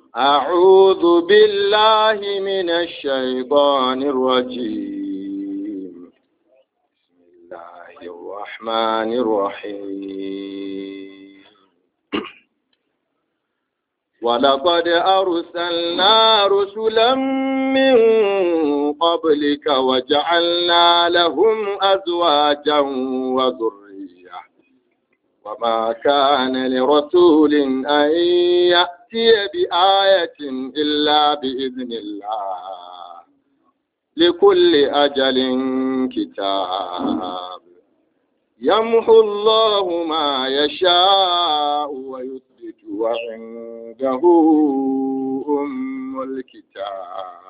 أعوذ بالله من الشيطان الرجيم بسم الله الرحمن الرحيم ولقد أرسلنا رسلا من قبلك وجعلنا لهم أزواجا وذرية وما كان لرسول أن يأتي بآية إلا بإذن الله لكل أجل كتاب يمحو الله ما يشاء ويثبت وعنده أم الكتاب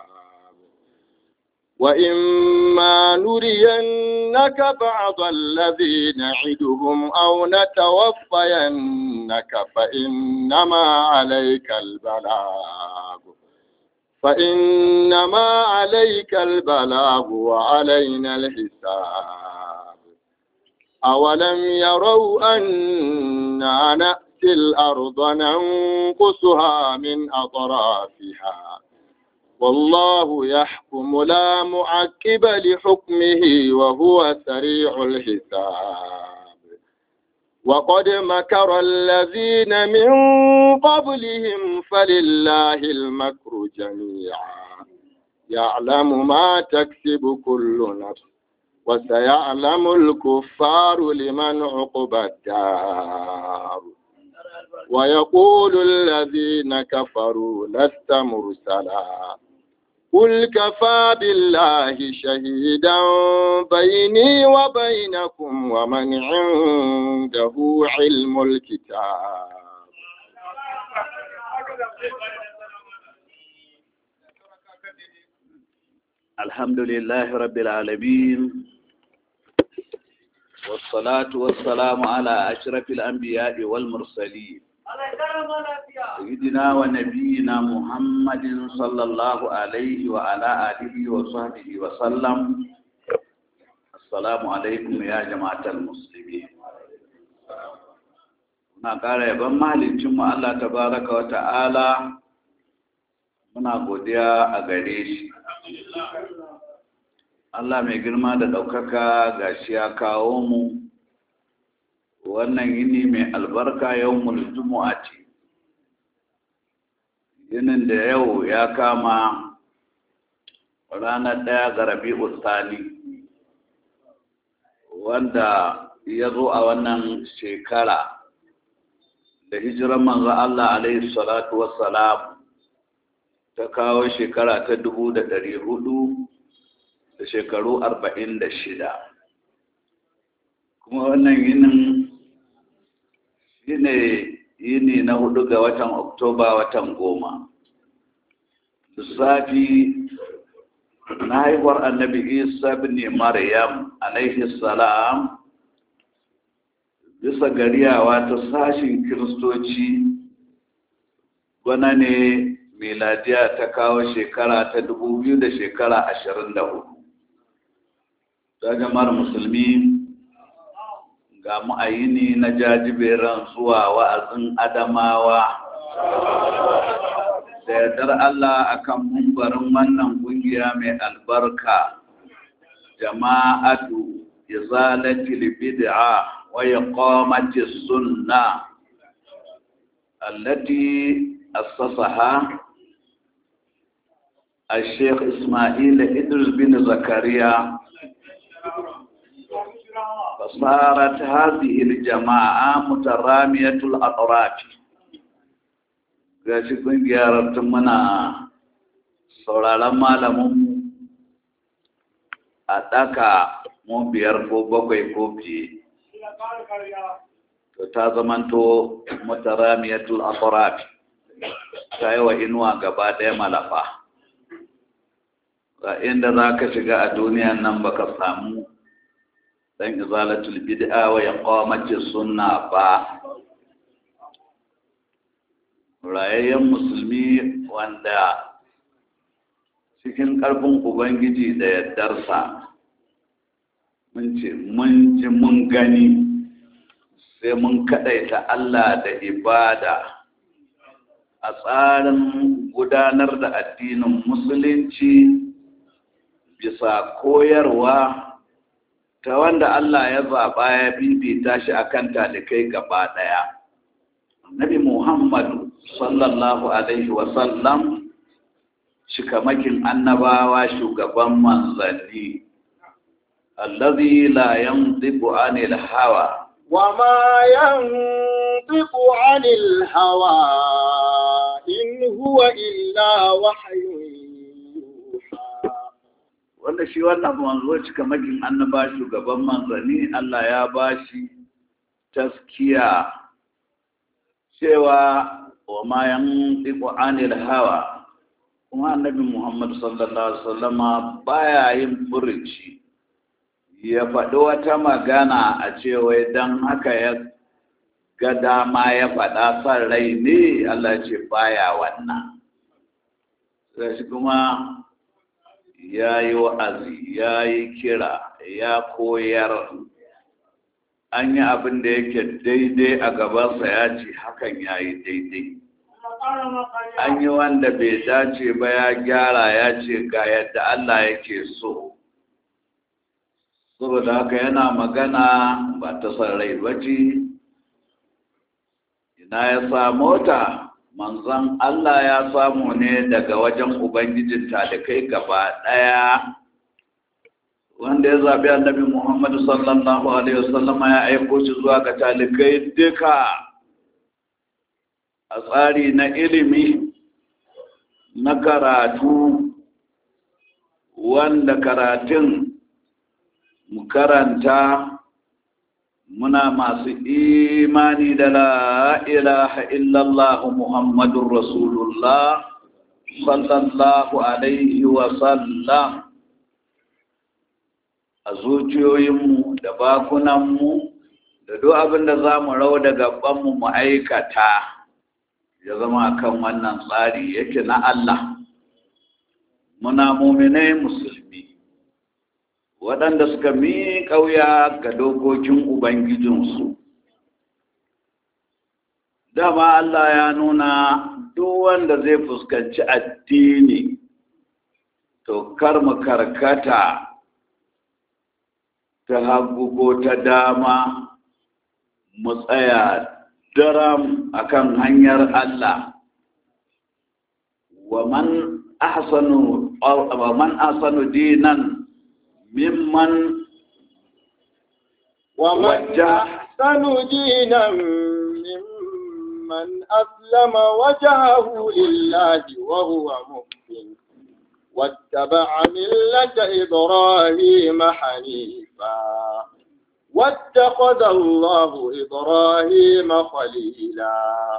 وإما نرينك بعض الذي نعدهم أو نتوفينك فإنما عليك البلاغ فإنما عليك البلاغ وعلينا الحساب أولم يروا أنا نأتي الأرض ننقصها من أطرافها والله يحكم لا معقب لحكمه وهو سريع الحساب وقد مكر الذين من قبلهم فلله المكر جميعا يعلم ما تكسب كل نفس وسيعلم الكفار لمن عقبى الدار ويقول الذين كفروا لست مرسلا قل كفى بالله شهيدا بيني وبينكم ومن عنده علم الكتاب الحمد لله رب العالمين والصلاة والسلام على أشرف الأنبياء والمرسلين سيدنا ونبينا محمد صلى الله عليه وعلى آله وصحبه وسلم السلام عليكم يا جماعة المسلمين muna ƙara yaban mahalicinmu Allah tabaraka wa ta'ala muna godiya a gare shi Allah mai girma da ɗaukaka ga shi ya kawo mu wannan yini mai albarka yau a ce yinin da yau ya kama ranar ɗaya ga rabi'u sani wanda ya zo a wannan shekara da hijiran manzo Allah alaihi salatu wassalam ta kawo shekara ta dubu da ɗari hudu da shekaru arba'in da shida kuma wannan yinin shi ne yini na hudu ga watan oktoba watan goma lissafi na haihuwar annabi isa bin maryam alaihi salam bisa gariyawa ta sashin kiristoci bana ne miladiya ta kawo shekara ta dubu biyu da shekara ashirin da hudu ta jama'ar musulmi ga mu'ayini na jajiberan zuwa wa'azin adamawa da yardar Allah akan mumbarin wannan kungiya mai albarka jama'atu izalatil bid'a wa iqamati sunna allati assasaha الشيخ إسماعيل إدرس بن زكريا فصارت هذه الجماعة مترامية الأطراف gashi kungiyar tun muna sauraron malamin a ɗaka mu biyar ko bakwai ko fiye to ta zamanto mutaramiyatul atraf ta yi wa inuwa gaba ɗaya malafa ga inda za ka shiga a duniyan nan baka samu dan izalatul bid'a wa iqamati sunna ba rayayyen musulmi wanda cikin ƙarfin ubangiji da yardarsa mun ce mun ji mun gani sai mun kaɗaita Allah da ibada a tsarin gudanar da addinin musulunci bisa koyarwa ta wanda Allah ya zaɓa ya bibita shi akan talikai gaba ɗaya. Nabi Muhammadu sallallahu Alaihi wasallam shikamakin annabawa shugaban manzanni. Allazi la yanzibu anil hawa وما ينطق عن الهوى إن هو إلا وحي يوحى wanda shi wannan manzo cika makin annaba shugaban manzanni Allah ya bashi taskiya cewa wa ma yantiqu anil hawa kuma annabi Muhammad sallallahu alaihi wasallama baya yin furuci ya faɗi wata magana a cewa don haka ya ga dama ya faɗa son rai ne Allah ce baya wannan shi kuma ya yi wa'azi ya yi kira ya koyar an yi abin da yake daidai a gabansa ya ce hakan ya yi daidai an yi wanda bai dace ba ya gyara ya ce ga yadda Allah yake so saboda haka yana magana ba ta son rai ba ce ina ya samu ta manzon Allah ya samu ne daga wajen ubangijin talikai gaba ɗaya wanda ya zaɓi annabi Muhammad sallallahu alaihi wasallama ya aiko shi zuwa ga talikai duka a tsari na ilimi na karatu wanda karatun mu karanta muna masu imani da la ilaha illallah muhammadun rasulullah sallallahu alaihi wasallam a zuciyoyinmu da bakunanmu da duk abin da za mu rau da gabanmu mu aikata ya zama kan wannan tsari yake na Allah muna muminai musulmi waɗanda suka mi ƙauya ga dokokin Ubangijinsu. Dama Allah ya nuna duk wanda zai fuskanci addini, to kar mu karkata ta hagu ko ta dama mu tsaya daram akan hanyar Allah. Wa man ahsanu wa man ahsanu dinan ممن ومن وجه أحسن دينا ممن أسلم وجهه لله وهو محسن واتبع ملة إبراهيم حنيفا واتخذ الله إبراهيم خليلا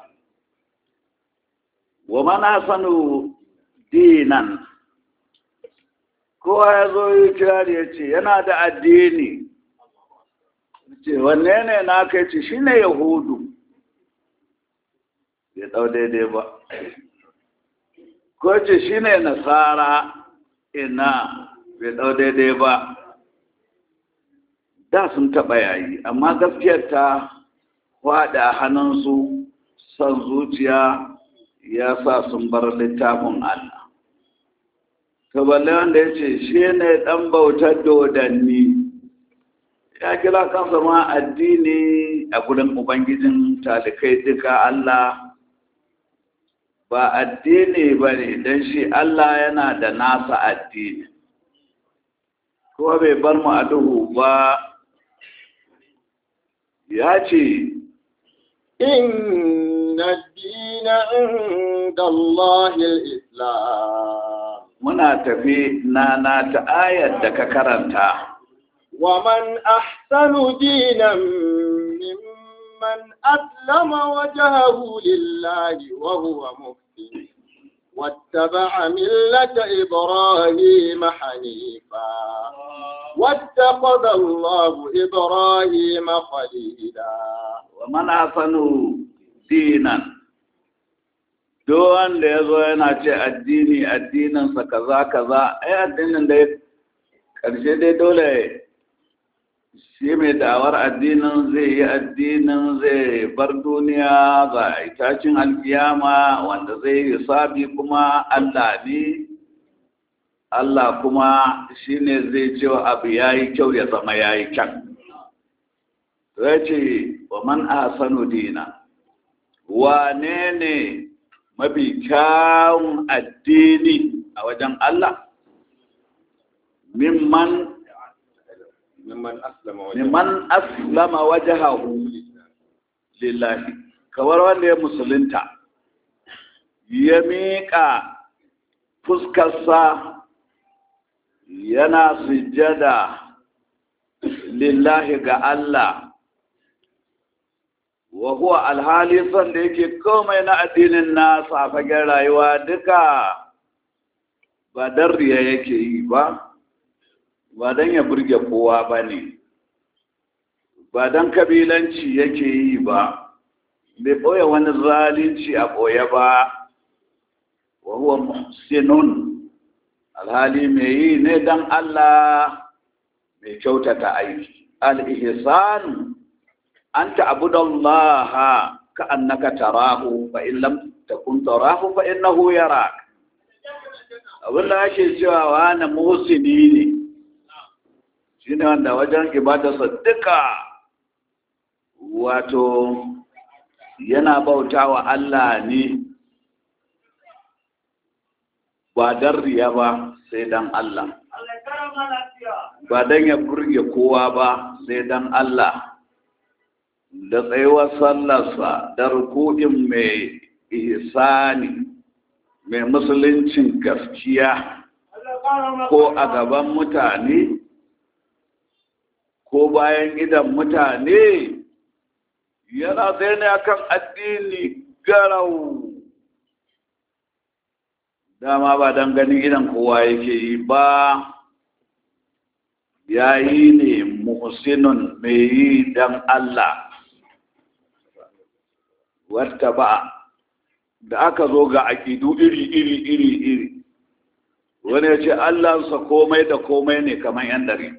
ومن أحسن دينا kowa ya zo yi kirari ya ce yana da addini ce wanne ne na kai ce shi ne yahudu bai ɗau daidai ba ko ce shi ne nasara ina bai ɗau daidai ba da sun taɓa yayi amma gaskiyar ta waɗa hannunsu son zuciya ya sa sun bar littafin Allah to balle wanda ya ce shi ne ɗan bautar dodanni ya kira kansa ma addini a gudun ubangijin talikai duka Allah ba addini ba ne don shi Allah yana da nasa addini kuma bai bar mu a duhu ba ya ce إن الدين عند الله الإسلام muna tafi nana ta ayar da ka karanta ومن أحسن دينا ممن أسلم وجهه لله وهو محسن واتبع ملة إبراهيم حنيفا واتخذ الله إبراهيم خليلا wa mana sanu dinan duk wanda ya zo yana ce addini addininsa kaza kaza ai addinin da ƙarshe dai dole shi mai dawar addinin zai yi addinin zai bar duniya ga itacin alkiyama wanda zai hisabi kuma Allah ne Allah kuma shi ne zai cewa abu ya yi kyau ya zama ya yi kyan zai ce wa man ahsanu dina wane ne mafi kyawun addini a wajen Allah mimman mimman aslama mimman aslama wajahahu lillahi kawar wanda ya musulunta ya miƙa fuskarsa yana sujjada lillahi ga Allah wa huwa alhali son da yake komai na addinin nasa a fagen rayuwa duka ba don riya yake yi ba ba don ya burge kowa ba ne ba don kabilanci yake yi ba bai ɓoye wani zalunci a ɓoye ba wa huwa muhsinun alhali mai yi ne don Allah mai kyautata aiki al-ihsan an ta'budallaha ka annaka tarahu fa in lam takun tarahu fa innahu yarak abin da ake cewa wani muhsini ne shine wanda wajen ibadarsa duka wato yana bautawa Allah ne ba dan riya ba sai dan Allah ba dan ya burge kowa ba sai dan Allah da tsayuwar sallarsa da ruku'in mai ihsani mai musuluncin gaskiya ko a gaban mutane ko bayan idan mutane yana tsaye ne akan addini garau dama ba don ganin idan kowa yake yi ba ya yi ne muhsinun mai yi don Allah wata ba da aka zo ga aƙidu iri iri iri iri wani ya ce Allahnsa komai da komai ne kamar yan dare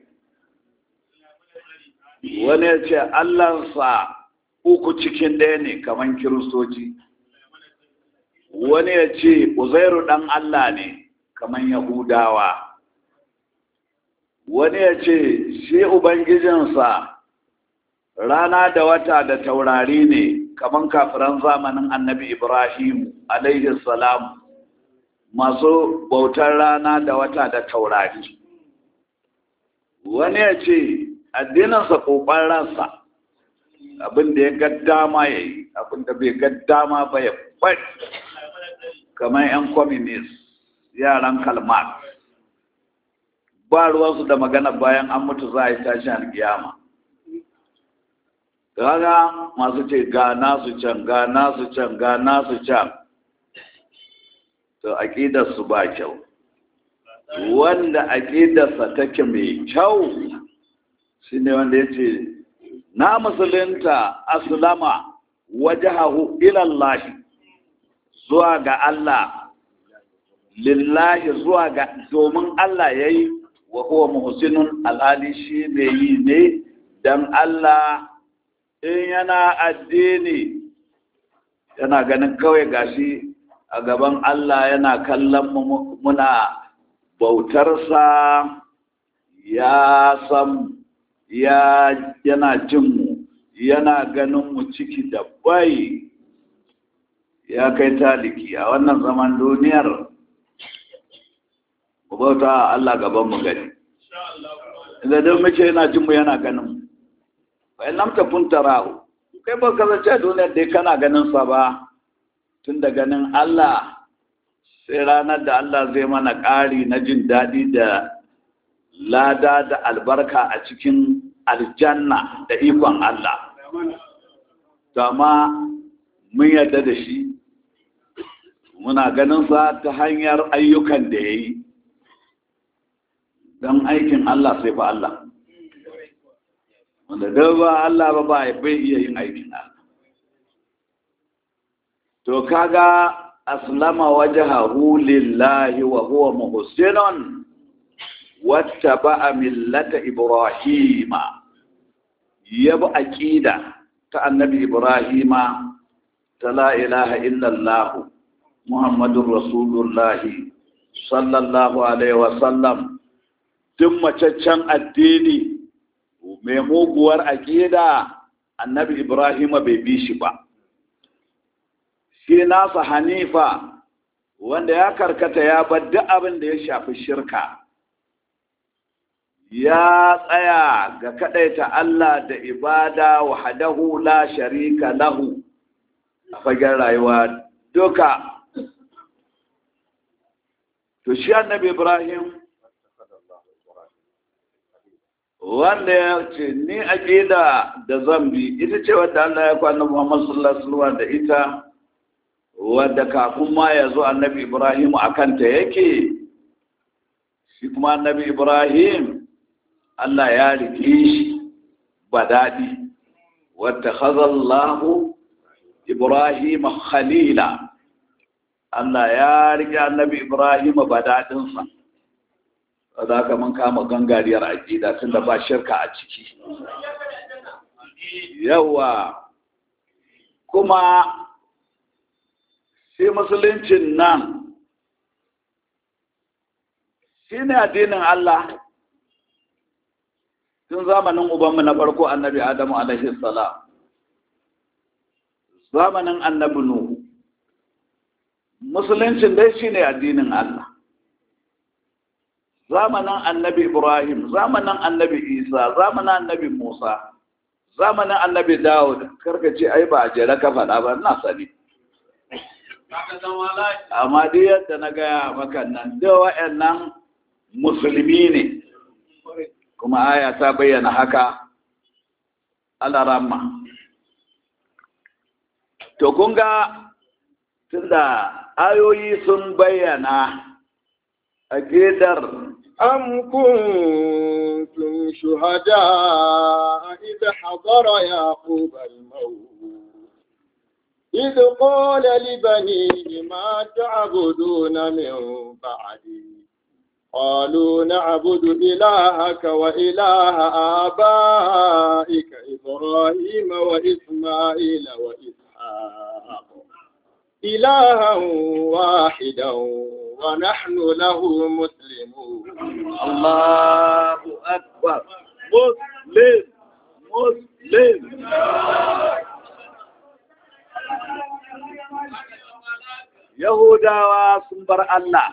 wani ya ce Allahnsa uku cikin ɗaya ne kamar kiristoci wani ya ce uzairu ɗan Allah ne kamar yahudawa wani ya ce shi ubangijinsa rana da wata da taurari ne kamar kafiran zamanin annabi ibrahim alaihi salam masu bautar rana da wata da taurari wani ya ce addininsa ƙoƙon ransa abin da ya ga dama ya yi abin da bai ga dama ba ya bari kamar 'yan communist yaran kalmar ba ruwansu da magana bayan an mutu za a yi tashin alkiyama kaga masu ce ga nasu can ga nasu can ga nasu can to aƙidarsu ba kyau wanda aƙidarsa take mai kyau shi ne wanda ya ce na musulunta aslama wajahahu ilallahi zuwa ga Allah lillahi zuwa ga domin Allah ya yi wa huwa muhsinun alhali shi mai yi ne don Allah in yana addini yana ganin kawai gashi a gaban Allah yana kallon muna bautarsa ya san ya yana jin mu yana ganin mu ciki da bai ya kai taliki a wannan zaman duniyar mu bauta Allah gaban mu gani idan don mace yana jin mu yana ganin mu fa in lam takun tarahu kai ba ka zace duniyar dai kana ganin sa ba tun da ganin Allah sai ranar da Allah zai mana ƙari na jin daɗi da lada da albarka a cikin aljanna da ikon Allah amma mun yarda da shi muna ganin sa ta hanyar ayyukan da ya yi don aikin Allah sai fa Allah wanda da ba Allah ba ba bai iya yin aikin Allah to kaga aslama wajhahu lillahi wa huwa muhsinun wattaba'a millata ibrahima ya bi aƙida ta annabi ibrahima ta la ilaha illallah muhammadun rasulullahi sallallahu alaihi wasallam duk macaccen addini mai muguwar aƙida annabi ibrahima bai bi shi ba shi nasa hanifa wanda ya karkata ya bar duk abin da ya shafi shirka ya tsaya ga kadaita Allah da ibada wahdahu la sharika lahu a fagen rayuwa duka to shi annabi Ibrahim wanda ya ce ni aqida da zambi ita ce wadda Allah ya kwana Muhammad sallallahu alaihi wasallam da ita wadda kafin ma ya zo annabi Ibrahim akan ta yake shi kuma annabi Ibrahim Allah ya rike shi ba daɗi wadda khazallahu Ibrahim khalila Allah ya rike annabi Ibrahim ba daɗinsa za ka mun kama gangariyar aƙida tun da ba shirka a ciki yawa kuma sai musuluncin nan shi ne addinin Allah tun zamanin ubanmu na farko annabi Adamu alaihi salam zamanin annabi Nuhu musuluncin dai shi ne addinin Allah zamanin annabi Ibrahim zamanin annabi Isa zamanin annabi Musa zamanin annabi Dawud karkace ai ba a jere ka faɗa ba na sani amma duk yadda na gaya maka nan da wa'annan musulmi ne kuma aya ta bayyana haka alarama to kun ga tunda ayoyi sun bayyana a gedar أم كنتم شهداء إذ حضر يعقوب الموت إذ قال لبنيه ما تعبدون من بعدي قالوا نعبد إلهك وإله آبائك إبراهيم وإسماعيل وإسحاق إلها واحدا ونحن له مسلمون الله أكبر مسلم مسلم Yahudawa sun bar Allah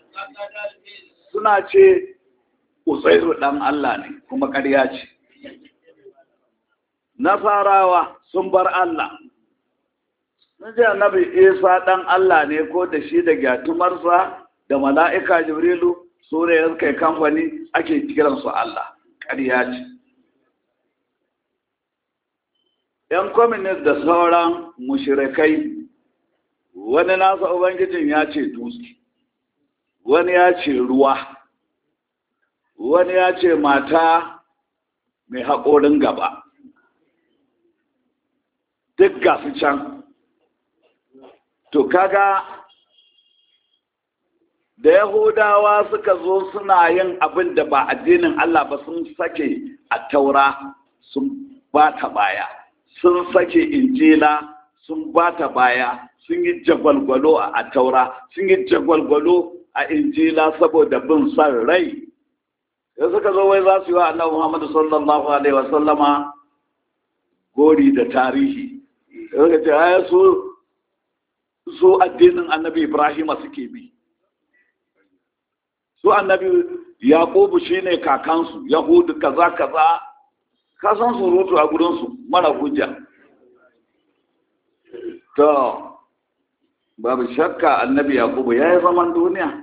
suna ce Uzairu ɗan Allah ne kuma ƙarya ce. Nasarawa sun bar Allah. Sun ce annabi Isa ɗan Allah ne ko da shi da gyatumarsa da mala'ika Jibrilu su ne ya kai kamfani ake kiransu Allah. Ƙarya ce. ‘Yan kwaminis da sauran mushirikai wani nasa Ubangijin ya ce dutse. wani ya ce ruwa wani ya ce mata mai haƙorin gaba duk gasu can to kaga da yahudawa suka zo suna yin abin da ba addinin Allah ba sun sake a taura sun bata baya sun sake injila sun bata baya sun yi jagwalgwalo a taura sun yi jagwalgwalo a injila saboda bin san rai da suka zo wai za su yi wa annabi Muhammadu sallallahu alaihi wa sallama gori da tarihi suka ce ai su su addinin annabi Ibrahim suke bi su annabi Yaqubu shine kakansu Yahudu kaza kaza ka san surutu a gurinsu mara hujja to babu shakka annabi yakubu ya yi zaman duniya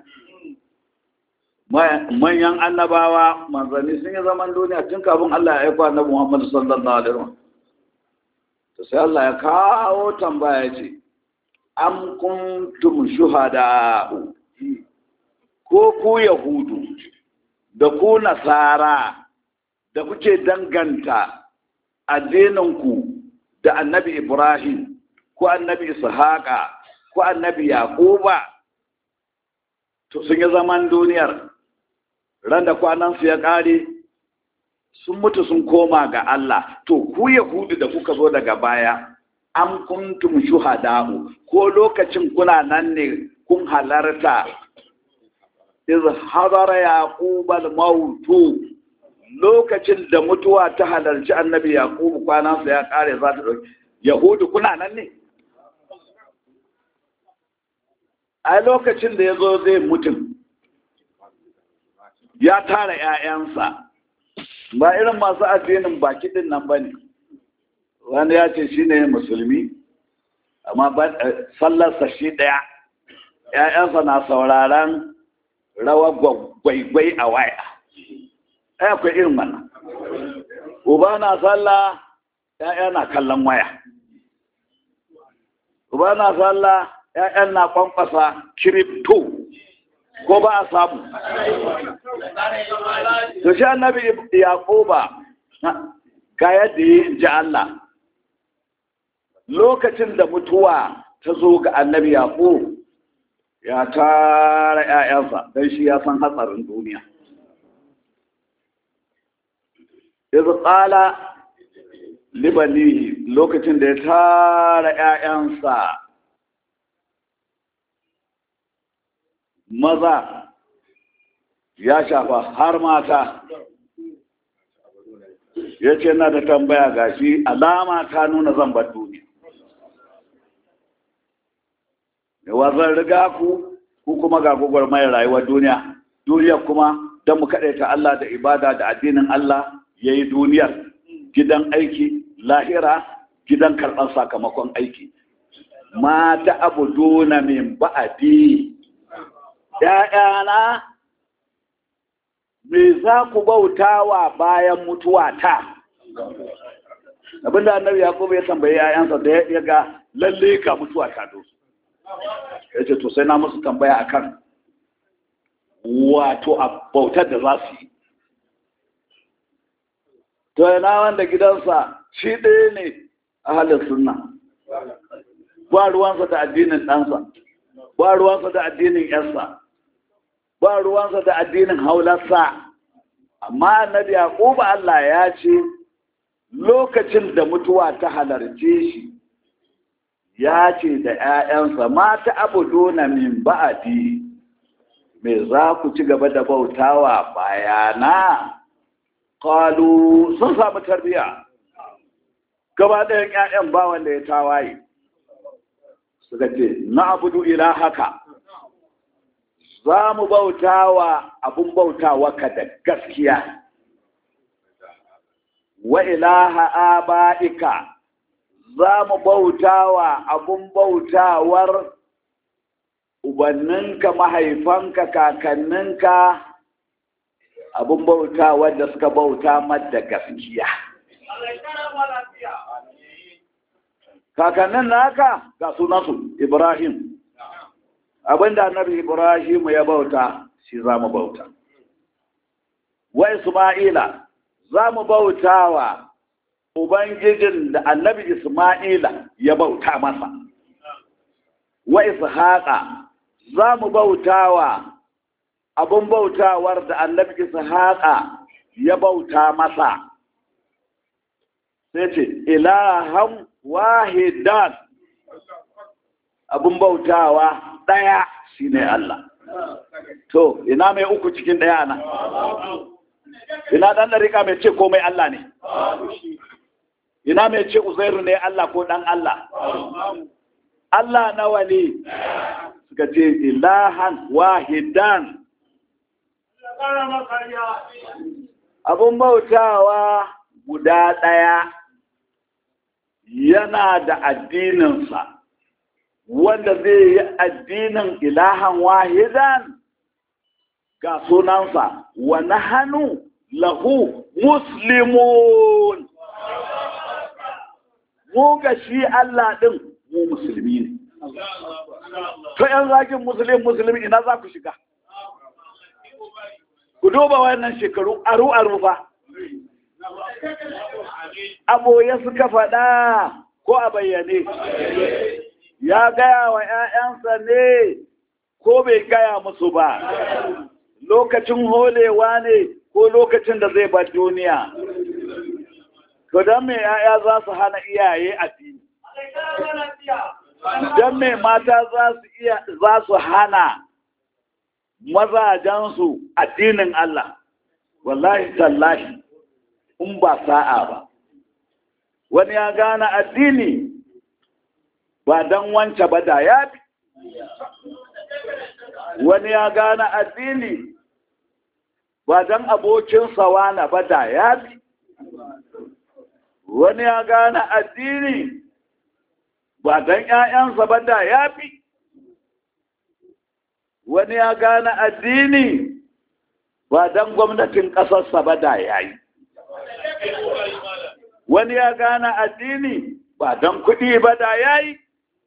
manyan annabawa manzanni sun yi zaman duniya tun kafin Allah ya aiko annabi Muhammad sallallahu alaihi wasallam to sai Allah ya kawo tambaya ce am kuntum shuhada ko ku yahudu da ku nasara da kuke danganta addininku da annabi Ibrahim ko annabi Ishaqa ko annabi yaquba to sun yi zaman duniyar ran da kwanansu ya ƙare sun mutu sun koma ga Allah to ku yahudu da kuka zo daga baya am kuntum shuhada'u ko lokacin kuna nan ne kun halarta iz hadara yaqub al mautu lokacin da mutuwa ta halarci annabi yaqub kwanansa ya kare za ta dauki yahudu kuna nan ne a lokacin da ya zo zai mutum ya tara 'ya'yansa ba irin masu addinin baki din nan ba ne wani ya ce shi ne musulmi amma sallarsa shi ɗaya ‘ya'yansa na sauraron rawa gwaigwai a waya ai akwai irin wannan uba na sallah ‘ya'ya na kallon waya uba na sallah ‘ya'yan na kwankwasa kiripto ko ba a samu to shi annabi yaquba ga yadda yi ji Allah lokacin da mutuwa ta zo ga annabi yaqub ya tara ƴaƴansa dan shi ya san hatsarin duniya idh qala libanihi lokacin da ya tara ƴaƴansa maza ya shafa har mata ya ce na da tambaya gashi alama ta nuna zan bar duniya yawa zan riga ku ku kuma ga gugwar mai rayuwar duniya duniya kuma don mu kaɗaita Allah da ibada da addinin Allah ya yi duniyar gidan aiki lahira gidan karɓar sakamakon aiki mata abu duna min ba'adi ‘ya'yana me za ku bautawa bayan mutuwa ta abinda annabi yakubu ya tambayi ‘ya'yansa da ya ga lalle ka mutuwa ta dosu ya ce to sai na musu tambaya akan wato a bautar da za su yi to yana wanda gidansa shi ɗaya ne a halin sunna ba ruwansa da addinin ɗansa ba ruwansa da addinin ‘yarsa ba ruwansa da addinin haularsa amma annabi yaquba Allah ya ce lokacin da mutuwa ta halarce shi ya ce da ‘ya'yansa mata abuduna min ba'adi me za ku ci gaba da bautawa bayana kalu sun samu tarbiya gaba ɗayan ‘ya'yan ba wanda ya tawaye suka ce na abudu ila haka za mu bautawa abun bautawa ka da gaskiya wa ilaha aba'ika za mu bautawa abun bautawar ubanninka mahaifanka kakanninka abun bautawar da suka bauta da gaskiya kakannin naka ga sunansu ibrahim abinda annabi ibrahim ya bauta shi za mu bauta wa isma'ila za mu bautawa ubangijin da annabi isma'ila ya bauta masa wa ishaqa za mu bautawa abun bautawar da annabi ishaqa ya bauta masa sai ce ilahan wahidan abun bautawa ɗaya shi ne Allah. To, ina mai uku cikin ɗaya nan? Ina ɗan ɗarika mai ce komai Allah ne? Ina mai ce Uzairu ne Allah ko ɗan Allah? Allah nawa ne? Suka ce, ilahan wahidan. Abun bautawa guda ɗaya yana da addininsa. wanda zai yi addinin ilahan wahidan ga sunansa wa nahanu lahu muslimun mu ga shi Allah din mu musulmi ne to yan zakin musulmi musulmi ina za ku shiga ku duba wannan shekaru aru aru fa aboye suka faɗa ko a bayyane ya gaya wa ‘ya'yansa ne ko bai gaya musu ba, lokacin holewa ne ko lokacin da zai bar duniya to don me ya'ya za su hana iyaye addini don me mata za su iya za su hana mazajensu addinin Allah wallahi tallahi in ba sa'a ba wani ya gane addini ba don wance ba da ya bi wani ya gane addini ba don abokinsa wana ba da ya bi wani ya gane addini ba don ‘ya'yansa ba da ya fi wani ya gane addini ba don gwamnatin ƙasarsa ba da ya yi wani ya gane addini ba don kuɗi ba da ya yi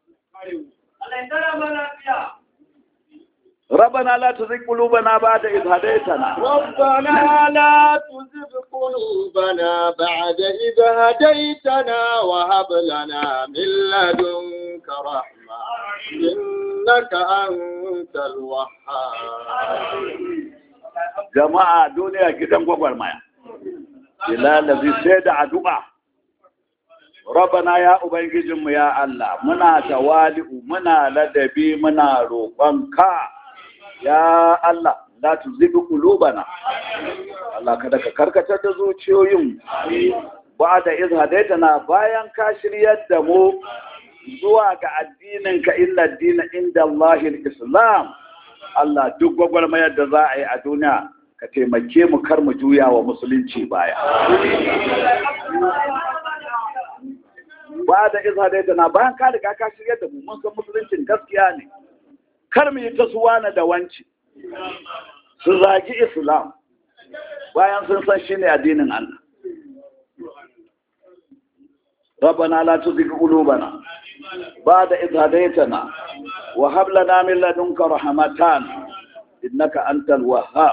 ربنا لا تزغ قلوبنا بعد إذ هديتنا ربنا لا تزغ قلوبنا بعد إذ هديتنا وهب لنا من لدنك رحمة إنك أنت الوهاب جماعة دنيا gidan gwagwarmaya ila lazi sai da addu'a Rabana ya Ubangijinmu ya Allah, muna tawali'u, muna ladabi, muna roƙonka, ya Allah, la tu zibi ƙulubana. Allah kada ka karkatar da zuciyoyin ba da izhadaita na bayan ka shiryar da mu zuwa ga addininka illa dina inda Allahil Islam. Allah duk gwagwarmayar da za a yi a duniya ka taimake mu kar mu juya wa musulunci baya. ba da iza da na bayan ka riga ka shirya da mu mun san musuluncin gaskiya ne kar mu yi ta suwana da wanci su zagi islam bayan sun san shine addinin Allah ربنا لا تزغ قلوبنا بعد إذ هديتنا وهب لنا من لدنك رحمة إنك أنت الوهاب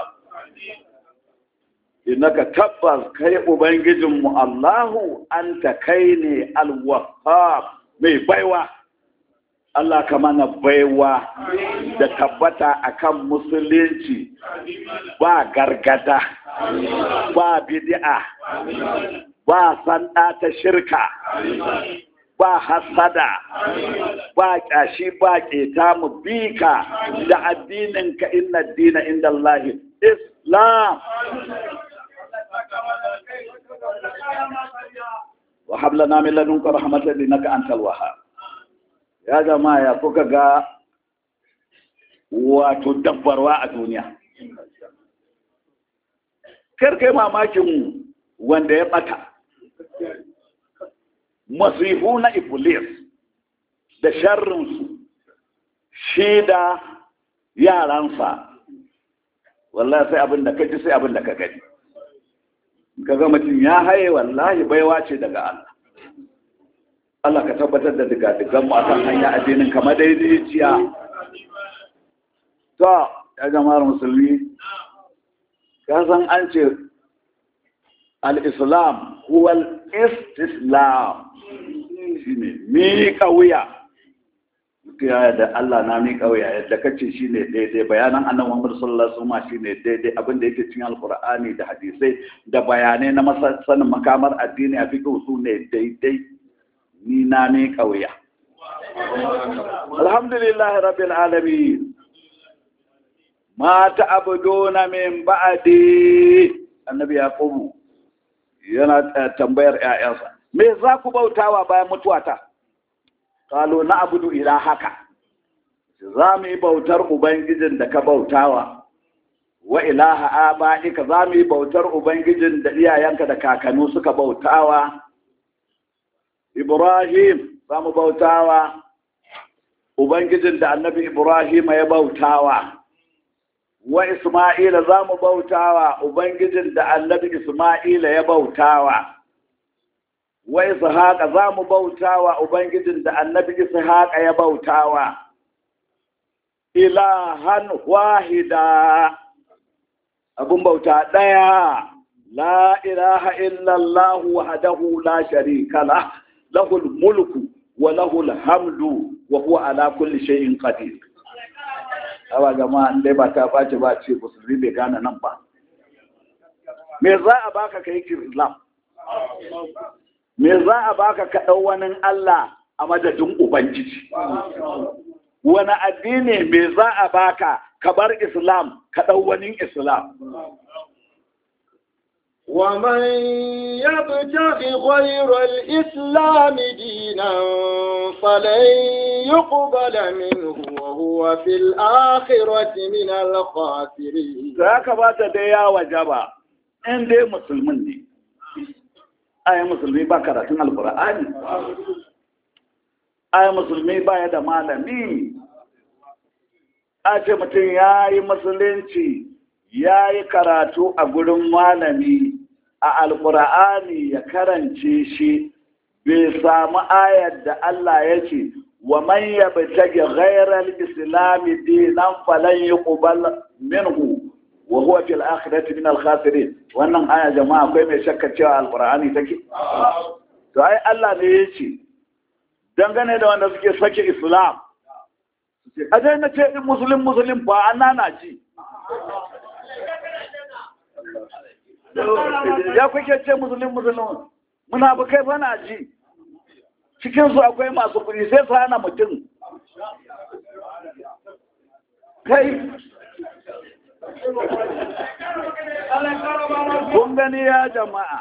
innaka tabbas kai ubangijinmu Allahu anta kai ne alwahab mai baiwa Allah ka mana baiwa da tabbata akan musulunci ba gargada ba bid'a ba sanda ta shirka ba hasada ba ƙyashi ba ƙeta mu bi ka da addininka inna dina inda Allah Islam وهب لنا من لدنك رحمة إنك أنت الوهاب يا جماعة يا kuka ga wato dabbarwa a duniya kar kai mamakin wanda ya bata masifu na iblis da sharrinsu shi da yaransa wallahi sai abin da ka ji sai abin da ka gani kaga mutum ya haye wallahi baiwa ce daga Allah Allah ka tabbatar da diga digan mu akan hanya addinin kamar daidaiciya to ya jama'ar musulmi ka san an ce al-islam huwa al-istislam shine mi wuya ya da Allah na mi wuya yadda kace shine daidai bayanan annabi Muhammad sallallahu alaihi wasallam shine daidai abin da yake cikin alqur'ani da hadisai da bayanai na sanin makamar addini a fiqh su ne daidai ni na mi wuya alhamdulillah rabbil alamin ma ta'buduna min ba'di annabi yaqubu yana tambayar ƴaƴansa me za ku bautawa bayan mutuwata kalo na abudu ila haka za mu yi bautar ubangijin da ka bautawa wa ilaha aba'ika za mu yi bautar ubangijin da iyayenka da kakannu suka bautawa ibrahim za mu bautawa ubangijin da annabi ibrahim ya bautawa wa isma'ila za mu bautawa ubangijin da annabi isma'ila ya bautawa wa ishaqa za mu bautawa ubangijin da annabi ishaqa ya bautawa ilahan wahida abun bauta daya la ilaha illallah wahdahu la sharika lah lahul mulku wa lahul hamdu wa huwa ala kulli shay'in qadir awa jama'a dai ba ta bace ba ce musulmi bai gane nan ba me za a baka ka yi islam me za a baka ka ɗau wani Allah a madadin ubangiji wani addini me za a baka ka bar islam ka ɗau wani islam ومن يبتغ غير الإسلام دينا فلن يقبل منه وهو في الآخرة من الخاسرين za ka ba ta dai ya wajaba in dai musulmin ne ayi musulmi ba karatun alkur'ani ayi musulmi ba ya da malami a ce mutum ya yi musulunci ya yi karatu a gurin malami a alkur'ani ya karance shi bai samu ayar da Allah ya ce wa man yabtagi ghayral islami dinan falan yuqbal minhu wa huwa fil akhirati min al khasirin wannan aya jama'a akwai mai shakka cewa alqur'ani take to ai Allah ne yace dangane da wanda suke sake islam a dai na ce in musulun musulun ba an nana ci ya kuke ce musulun musulun muna ba kai bana ji cikinsu akwai masu kuɗi sai su hana mutum kai kun gani ya jama'a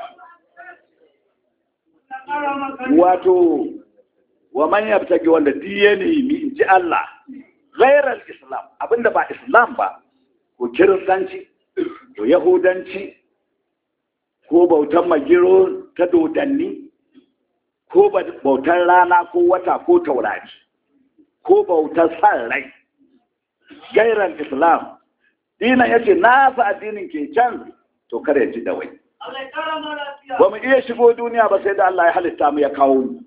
wato wa man yabtaki wanda diye ne mi in ji Allah ghairal islam abinda ba islam ba ko kiristanci ko yahudanci ko bautan magiro ta dodanni ko bautar rana ko wata ko taurari ko bautar san rai gairan islam dina ya ce nasa addinin ke can to kare ji da wai ba mu iya shigo duniya ba sai da Allah ya halitta mu ya kawo mu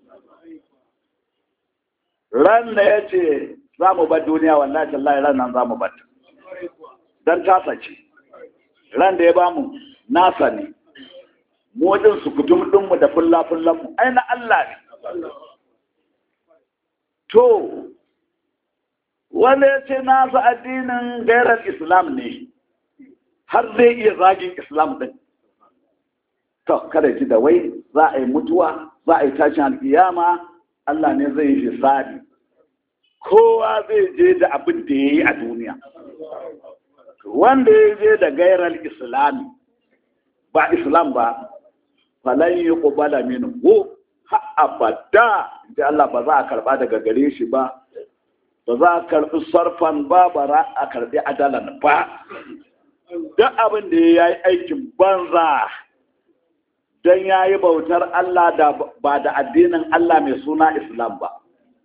ran da ya ce za mu bar duniya wallahi tallahi ran nan za mu bar dan tasa ce ran da ya ba mu nasa ne mu din su kutum dinmu da fulla fullan mu ai na Allah ne to wanda ya ce nasa addinin gairar islam ne har zai iya zagin islam din to kada ji da wai za a yi mutuwa za a yi tashin alkiyama Allah ne zai yi hisabi kowa zai je da abin da ya yi a duniya wanda ya je da gairar islami ba islam ba falan yi ƙubala minu ko ha abada da Allah ba za a karba daga gare shi ba ba za a karbi sarfan ba ba za a karbi adalan ba duk abin da ya yi aikin banza don ya yi bautar Allah da ba da addinin Allah mai suna Islam ba.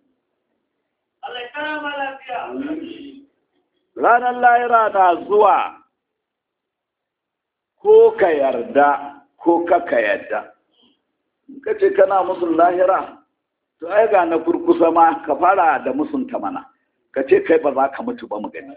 Ranar lahira na zuwa ko ka yarda ko kaka yarda. Ka ce kana musun lahira, to ai ga na kurkusa ma ka fara da musunta mana, ka ce kai ba za ka mutu ba mu gani.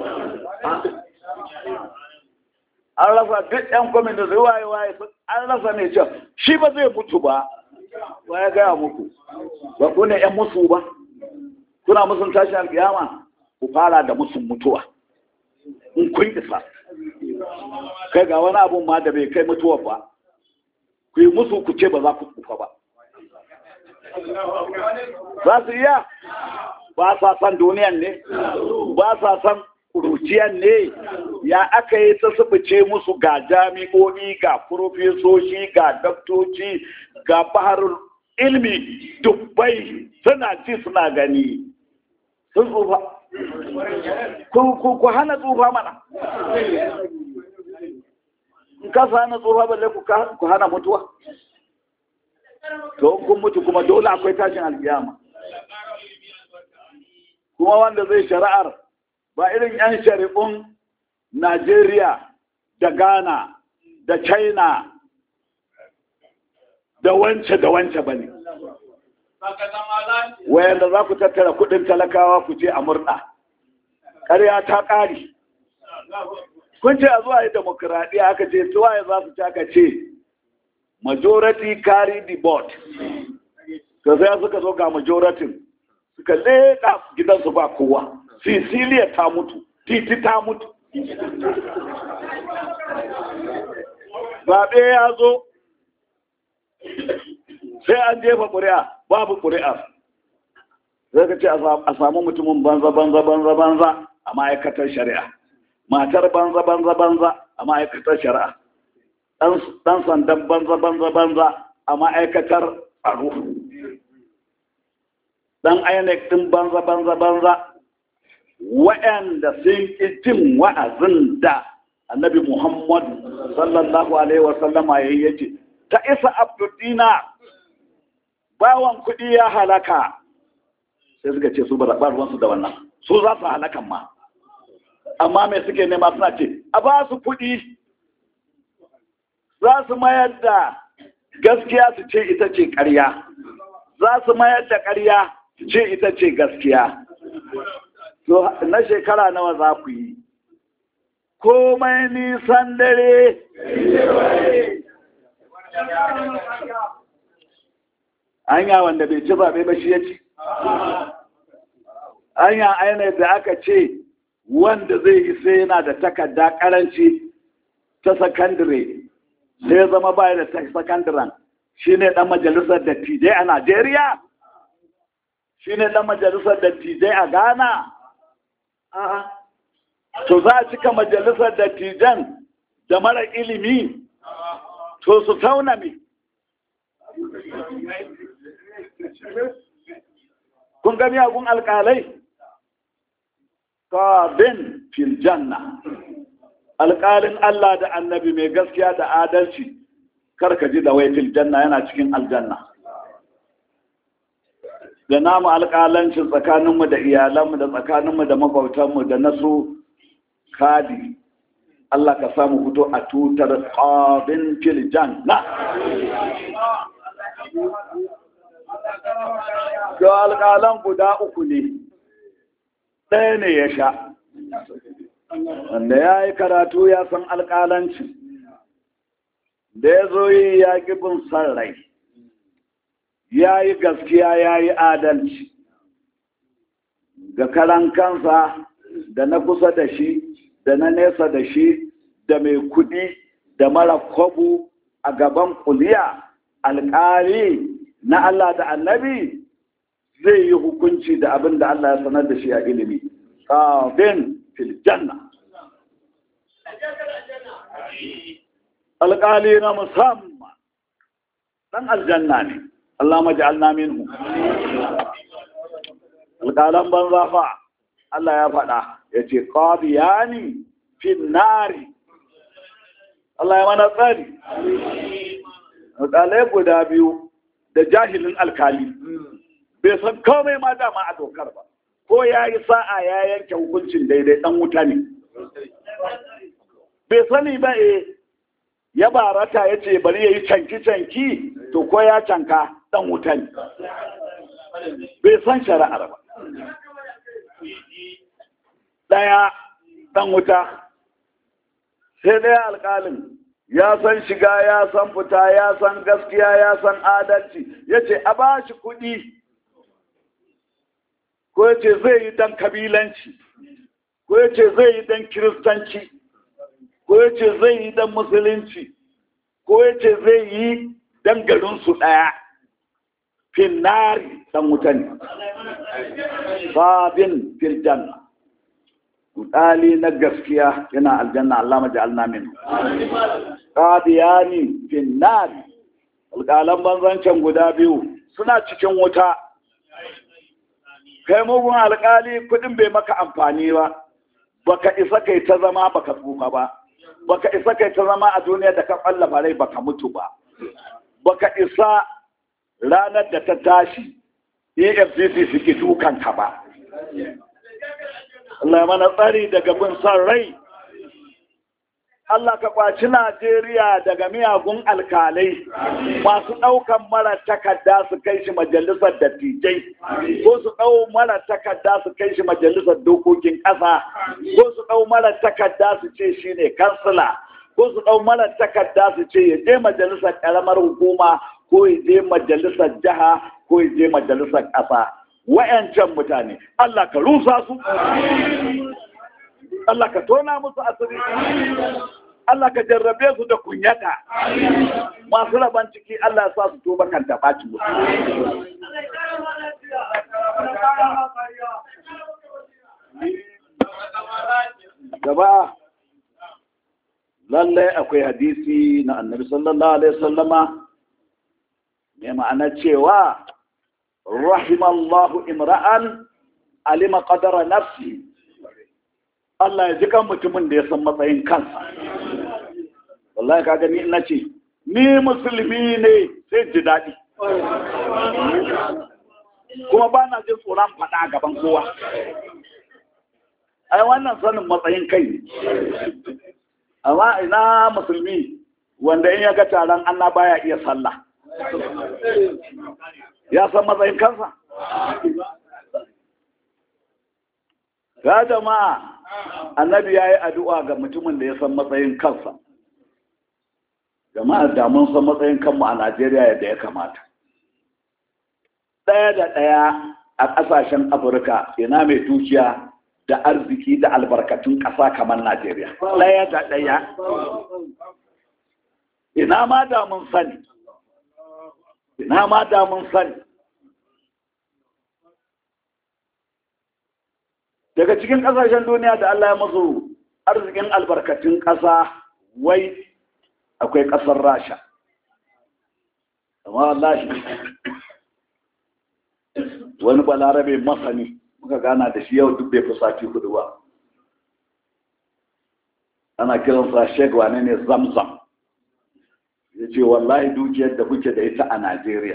an rasa duk yan kwamin da zai waye waye an rasa ne can shi ba zai mutu ba ba ya gaya muku ba ku ne yan musu ba kuna musun tashin alkiyama ku fara da musun mutuwa in kun isa kai ga wani abun ma da bai kai mutuwa ba ku yi musu ku ce ba za ku kufa ba za su iya ba sa san duniyan ne ba sa san kuruciyan ne ya aka yi ta subuce musu ga jami'o'i ga profesoshi ga daktoci ga baharul ilmi dubbai suna ci suna gani sun tsufa ku hana tsufa mana in ka hana tsufa balle ku hana mutuwa to kun mutu kuma dole akwai tashin alkiyama kuma wanda zai shari'ar ba irin 'yan shari'un Najeriya da Ghana da China da wance da wance ba ne. Wayanda za ku tattara kudin talakawa ku ce a murna, ƙarya ta ƙari. Kun ce a zuwa yi demokuraɗiyya aka ce tuwaye za su ci aka ce majority carry the board. To sai suka zo ga majority suka leƙa gidansu ba kowa. Sicilia ta mutu, titi ta mutu. zaɓe ya zo sai an jefa ƙuri'a babu ƙuri'a zai ka ce a samu mutumin banza banza banza banza a ma'aikatar shari'a matar banza banza banza a ma'aikatar shari'a ɗan sandan banza banza banza a ma'aikatar tsaro ɗan INEC ɗin banza banza banza waɗanda sun ƙi jin wa'azin da annabi Muhammad sallallahu alaihi wasallama ya yi yace ta isa abdudina bawan kuɗi ya halaka sai suka ce su ba ruwansu da wannan su za su halakan ma amma mai suke nema suna ce a ba su kuɗi za su mayar da gaskiya su ce ita ce ƙarya za su mayar da ƙarya su ce ita ce gaskiya to na shekara nawa za ku yi komai nisan dare anya wanda bai ci zaɓe ba shi ya ci anya aina da aka ce wanda zai yi sai yana da takarda karanci ta sakandire sai ya zama baya da sakandiren shi ne ɗan majalisar dattijai a najeriya shi ne ɗan majalisar dattijai a ghana to za a cika majalisar dattijan da mara ilimi to su tauna me kun gani agun alƙalai bin fil janna alƙalin Allah da annabi mai gaskiya da adalci karka ji da wai fil janna yana cikin aljanna da namu alƙalancin tsakaninmu da iyalanmu da tsakaninmu da makwautanmu da nasu kadi Allah ka samu fito a tutar ƙabin fil janna ga alƙalan guda uku ne ɗaya ne ya sha wanda ya yi karatu ya san alƙalanci da ya zo yi ya bin san rai ya yi gaskiya ya yi adalci ga karan kansa da na kusa da shi da na nesa da shi da mai kudi da mara kwabu a gaban kuliya alƙali na Allah da annabi zai yi hukunci da abin da Allah ya sanar da shi a ilimi kafin filjanna alƙali na musamman ɗan aljanna ne Allah maja'alna minhu alƙalan banza fa Allah ya faɗa ya ce qadiyani fin nari Allah ya mana tsari alƙalai guda biyu da jahilin alkali bai san komai ma dama a dokar ba ko ya yi sa'a ya yanke hukuncin daidai ɗan wuta ne bai sani ba e ya barata ya ce bari ya yi canki-canki to ko ya canka ɗan wuta ne bai san shari'ar ba ɗaya ɗan wuta sai ɗaya alƙalin ya san shiga ya san fita ya san gaskiya ya san adalci ya ce a ba shi kuɗi ko ya ce zai yi dan kabilanci ko ya ce zai yi dan kiristanci ko ya ce zai yi dan musulunci ko ya ce zai yi dan garinsu ɗaya finnari dan wuta ne babin filjanna ɗali na gaskiya yana aljanna Allah maja'alna min qadiyani finnari alƙalan banzancen guda biyu suna cikin wuta kai mugun alƙali kuɗin bai maka amfani ba baka isa kai ta zama baka tsufa ba baka isa kai ta zama a duniya da ka ƙwallafa rai baka mutu ba baka isa ranar da ta tashi efcc suke dukanka ba Allah mana tsari daga bin son rai Allah ka kwaci Najeriya daga miyagun alkalai masu ɗaukan mara takarda su kai shi majalisar dattijai ko su ɗau mara takarda su kai shi majalisar dokokin ƙasa ko su ɗau mara takarda su ce shi ne kansila ko su ɗau mara takarda su ce ya je majalisar ƙaramar hukuma ko ya je majalisar jiha ko ya je majalisar ƙasa wa'yancan mutane Allah ka rusa su Allah ka tona musu asiri Allah ka jarrabe su da kunyata masu raban ciki Allah ya sa su tuba kan taɓaci gaba lallai akwai hadisi na annabi sallallahu alaihi sallama mai ma'ana cewa rahimallahu imra'an alima qadara nafsi Allah ya ji kan mutumin da ya san matsayin kansa wallahi kaga ni ina ce ni musulmi ne sai ji daɗi kuma ba na jin tsoron faɗa gaban kowa ai wannan sanin matsayin kai ne amma ina musulmi wanda in ya ga taron Allah baya iya sallah ya san matsayin kansa ga jama'a annabi ya yi addu'a ga mutumin da ya san matsayin kansa jama'a da mun san matsayin kanmu a najeriya yadda ya kamata ɗaya da ɗaya a ƙasashen afirka ina mai dukiya da arziki da albarkatun ƙasa kamar najeriya ɗaya da ɗaya ina ma da mun sani ina ma da mun sani daga cikin ƙasashen duniya da Allah ya masu arzikin albarkatun ƙasa wai akwai ƙasar rasha amma wallahi wani balarabe masani muka gana da shi yau duk bai fi sati hudu ba ana kiransa shek wane ne zamzam ya ce wallahi dukiyar da kuke da ita a najeriya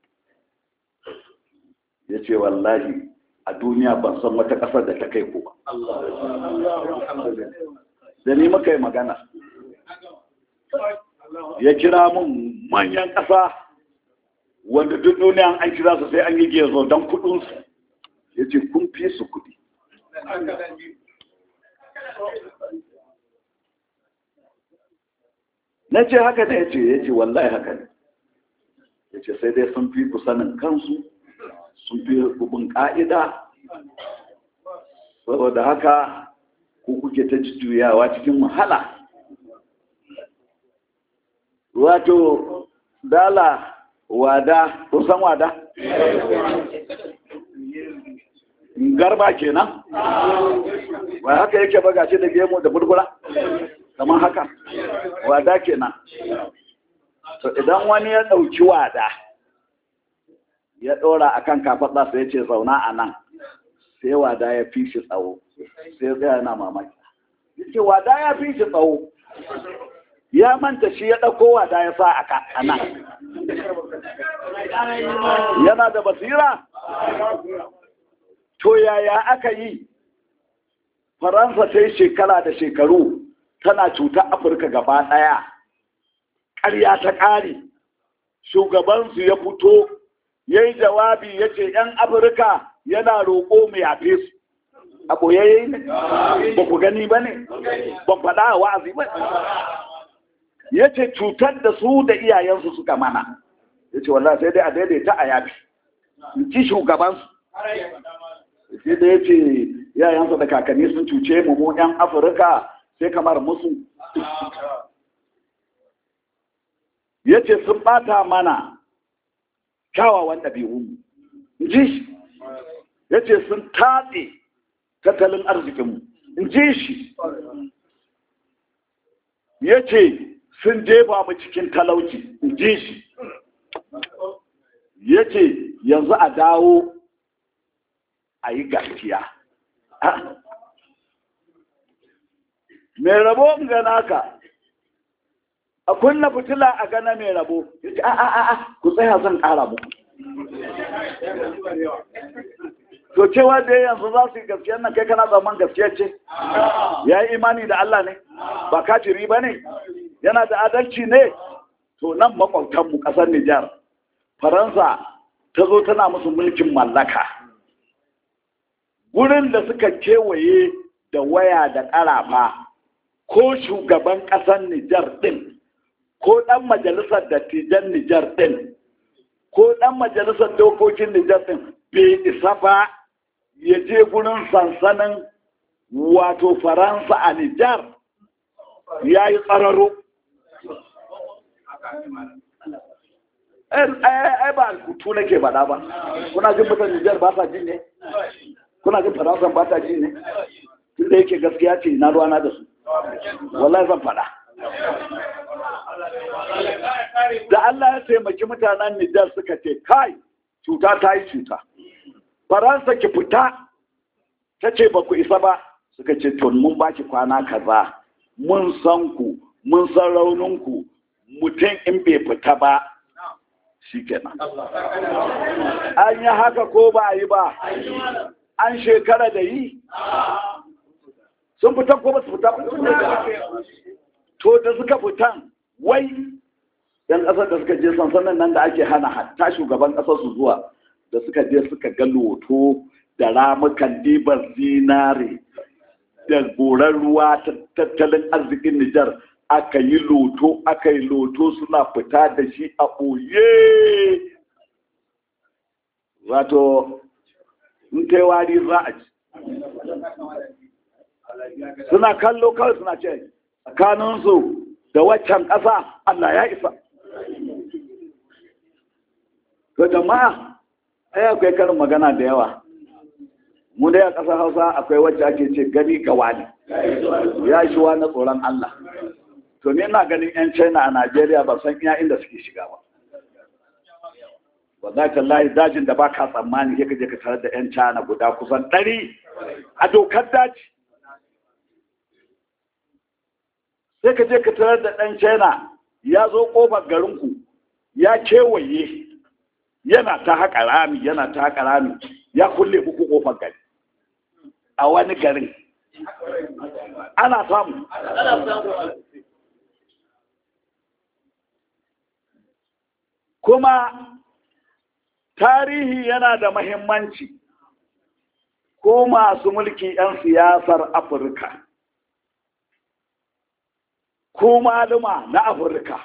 ya ce wallahi a duniya ban san wata ƙasar da ta kai ku ba. Da ni muka yi magana. Ya kira mun manyan ƙasa wanda duk duniya an kira su sai an yi gezo don kuɗinsu. Ya ce kun fi su kuɗi. Na ce haka ne ya ce, ya ce wallahi haka ne. Ya ce sai dai sun fi ku sanin kansu sun fi bin ƙa'ida saboda haka ku kuke ta juyawa cikin wahala wato dala wada kusan wada garba kenan ba haka yake ba gashi da gemu da burgula kamar haka wada kenan to idan wani ya ɗauki wada ya ɗora a kan kafaɗa sai ce zauna a nan sai wada ya fi shi tsawo sai zai yana mamaki ce wada ya fi shi tsawo ya manta shi ya ɗauko wada ya sa a nan yana da basira to yaya aka yi faransa ta yi shekara da shekaru tana cutar afirka gaba ɗaya ƙarya ta ƙari shugabansu ya fito ya yi jawabi ya ce ‘yan afirka yana roƙo mai yafe su a ɓoyayye ne ba ku gani ba ne ba faɗa a wa'azi ba ya ce cutar da su da iyayensu suka mana ya ce wallah sai dai a daidaita a yafi in ci shugabansu sai da ya ce iyayensu da kakanni sun cuce mu mu ‘yan afirka sai kamar musu ya ce sun ɓata mana kyawawan ɗabi'unmu ji shi ya ce sun tatse tattalin arzikinmu in ji shi ya ce sun jefa mu cikin talauci in ji shi ya ce yanzu a dawo a yi gaskiya mai rabo ga naka a kunna fitila a gana mai rabo ya ce a a a ku tsaya zan ƙara muku to cewa da yanzu za su yi gaskiyar nan kai kana zaman gaskiya ce ya yi imani da Allah ne ba kafiri ba ne yana da adalci ne to nan makwabtanmu ƙasar Nijar Faransa ta zo tana musu mulkin mallaka wurin da suka kewaye da waya da ƙarafa ko shugaban ƙasar Nijar ɗin ko ɗan majalisar dattijan Nijar ɗin ko ɗan majalisar dokokin Nijar ɗin bai isa ba ya je gurin sansanin wato Faransa a Nijar ya yi tsararo ai ba alkutu nake faɗa ba kuna jin mutan Nijar ba sa jin ne kuna jin Faransa ba ta jin ne tunda yake gaskiya ce na ruwana da su wallahi zan faɗa da Allah ya taimaki mutanen Nijar suka ce kai cuta ta yi cuta Faransa ki fita ta ce ba ku isa ba suka ce to mun ba ki kwana kaza mun san ku mun san rauninku mutum in bai fita ba shi kenan an yi haka ko ba a yi ba an shekara da yi sun fita ko ba su fita to da suka fitan wai yan ƙasar da suka je sansanin nan da ake hana hatta shugaban ƙasar su zuwa da suka je suka ga loto da ramukan dibar zinare da goran ruwa tattalin arzikin Nijar aka yi loto aka yi loto suna fita da shi a ɓoye wato in kai wari za a ci suna kallo kawai suna ce tsakaninsu da waccan ƙasa Allah ya isa to jama'a ai akwai karin magana da yawa mu dai a ƙasar hausa akwai wacce ake ce gani ga wani ya shi wa na tsoron Allah to ni ina ganin 'yan china a najeriya ba san iya inda suke shiga ba ba za ka layi dajin da ba ka tsammani ya kaje ka tare da 'yan china guda kusan ɗari a dokar daji sai ka je ka tare da ɗan china ya zo ƙofar garinku ya kewaye yana ta haƙa rami yana ta haƙa rami ya kulle muku ƙofar gari a wani garin ana samu kuma tarihi yana da mahimmanci ko masu mulki 'yan siyasar afirka ko maluma na afirka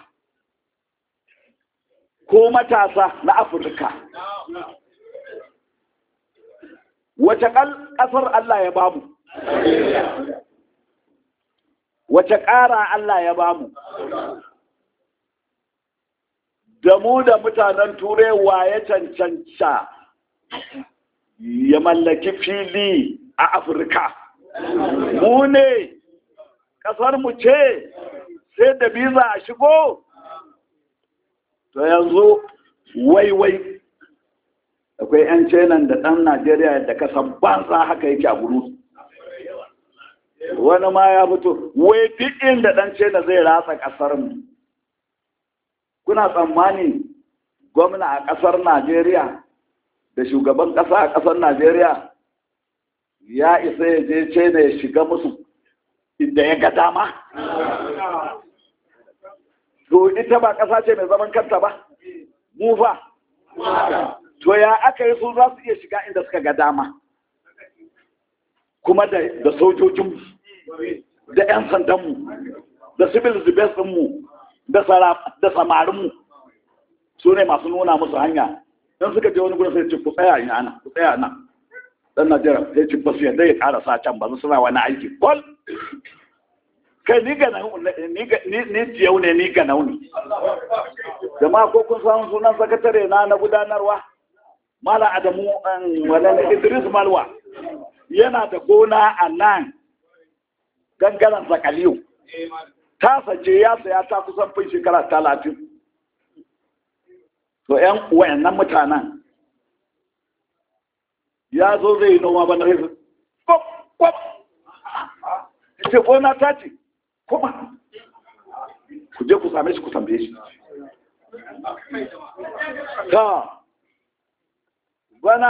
ko matasa na afirka wace ƙasar Allah ya bamu wace ƙara Allah ya bamu da mu da mutanen turai ya cancanta ya mallaki fili a afirka mu ne ƙasar mu ce sai da biza a shigo to yanzu waiwai akwai 'yan cenan da ɗan najeriya da kasan banza haka yake a guru wani ma ya fito wai duk inda ɗan cena zai ratsa ƙasar mu kuna tsammani gwamna a ƙasar najeriya da shugaban ƙasa a ƙasar najeriya ya isa ya je cena ya shiga musu inda ya ga dama to ita ba ƙasa ce mai zaman kanta ba mu fa to ya aka yi su za su iya shiga inda suka ga dama kuma da sojojinmu da 'yan sandanmu da civil defense mu da samarinmu su ne masu nuna musu hanya don suka je wani gudun sai ce ku tsaya ina ana ku tsaya nan dan najeriya sai ce ba su yadda ya karasa can ba su suna wani aiki kwal kai ni ga ni jiyau ne ni ga nauni jama'a ko kun samu sunan sakatare na na gudanarwa mala adamu wadanda idris malwa yana da gona a nan gangaren zakaliyu ta sace ya saya ta kusan fin shekara talatin to yan wayannan mutanen ya zo zai yi noma ba na rai kwap kwap ce gona ta ce kuma ku je ku same shi ku tambaye shi ta bana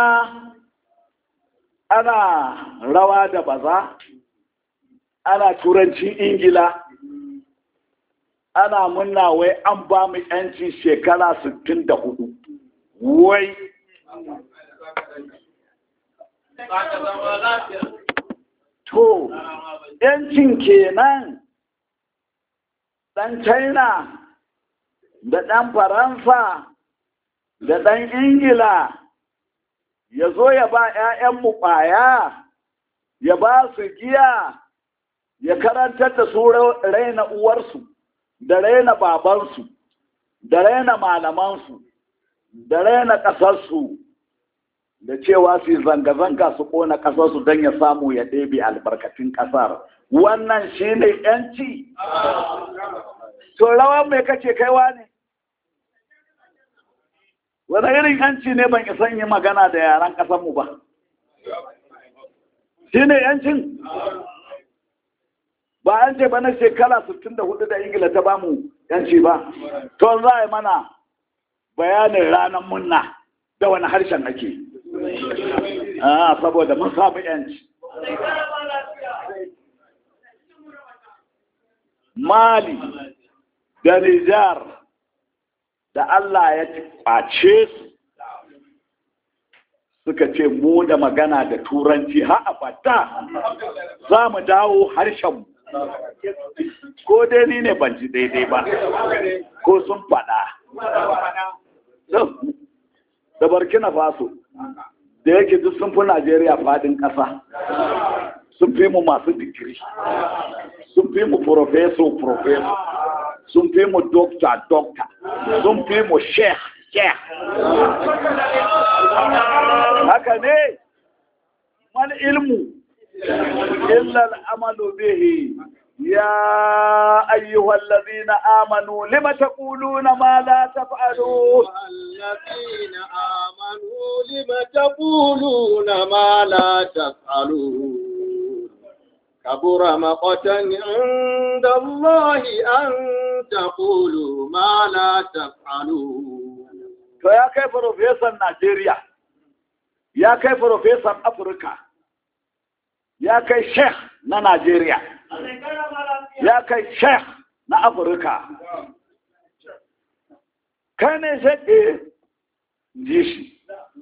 ana rawa da baza ana turancin ingila ana munna wai an ba mu yanci shekara 64 wai to yancin kenan ɗan china da ɗan faransa da ɗan ingila ya zo ya ba 'ya'yanmu ƙwaya ya ba su giya ya karantar da su raina uwarsu da raina babansu da raina malamansu da raina ƙasarsu da cewa su zanga-zanga su ƙona ƙasarsu don ya samu ya ɗebe albarkatun ƙasar wannan shi ne ‘yanci to rawan mai kace kaiwa ne wani irin ‘yanci ne ban isan yi magana da yaran ƙasarmu ba shi ne ‘yancin ba an ce ba na shekara 64 da ingila ta bamu yanci ba to za a yi mana bayanin ranar munna da wani harshen ake ah saboda mun samu yanci mali da nijar da allah ya kwace su suka ce mu da magana da turanci ha abada za mu dawo harshenmu ko dai ni ne ban ji daidai ba ko sun faɗa da burkina faso da yake duk sun fi najeriya faɗin ƙasa sun fi mu masu digiri sun fi mu profeso profeso sun fi mu dokta dokta sun fi mu sheikh sheikh haka ne wani ilmu illa al'amalu bihi يا أيها الذين آمنوا لم تقولون ما لا تفعلون الذين آمنوا لم تقولون ما لا تفعلون كبر مقتا عند الله أن تقولوا ما لا تفعلون فيا كيف بروفيسور نيجيريا يا كيف بروفيسور أفريقيا ya kai sheikh na Najeriya, ya kai sheikh na Afirka. Kai ne shaɗe ji shi.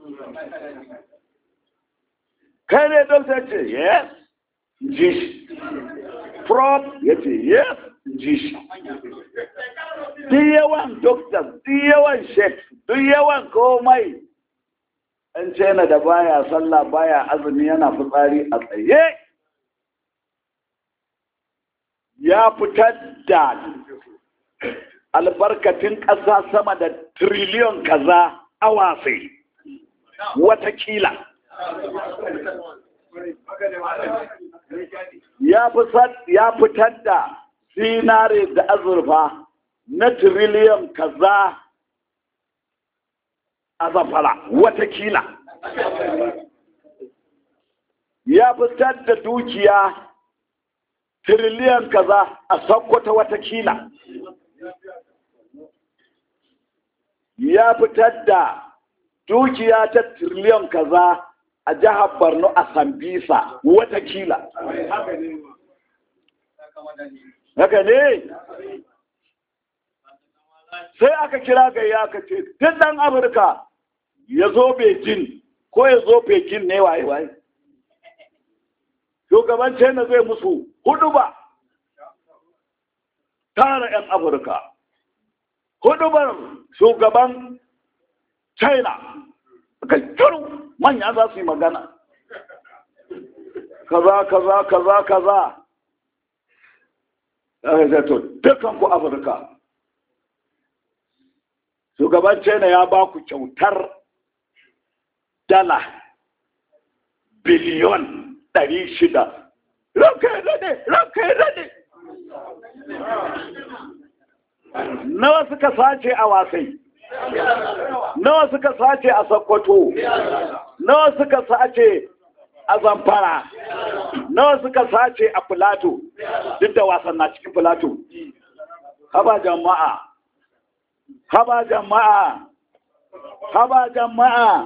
Kai ne dokta ce, yes, ji shi. Prof ya ce, yes, ji shi. Duk yawan dokta, duk yawan sheikh, duk yawan komai. ɗan cena da baya sallah baya azumi yana fitsari a tsaye ya fitar da albarkatun ƙasa sama da triliyon kaza a wasai watakila ya fitar da zinare da azurfa na triliyon kaza a zafara watakila ya fitar da dukiya tiriliyan kaza a sakkwata watakila ya fitar da dukiya ta tiriliyan kaza a jihar borno a sambisa watakila haka ne sai aka kira gayya aka ce duk ɗan amurka ya zo Beijing ko ya zo Pekin ne waye waye. Shugaban China zai musu hudu ba tara 'yan Afirka. Hudubar shugaban China ka kiru manya za su yi magana. Kaza kaza kaza kaza. Ya to dukan ku Afirka. Shugaban China ya ba ku kyautar dala biliyon ɗari shida. Ranka ya daɗe, ranka ya daɗe. Nawa suka sace a wasai? Nawa suka sace a Sokoto? Nawa suka sace a Zamfara? Nawa suka sace a Filato? Duk da wasan na cikin Filato. Haba jama'a. Haba jama'a. haba jama'a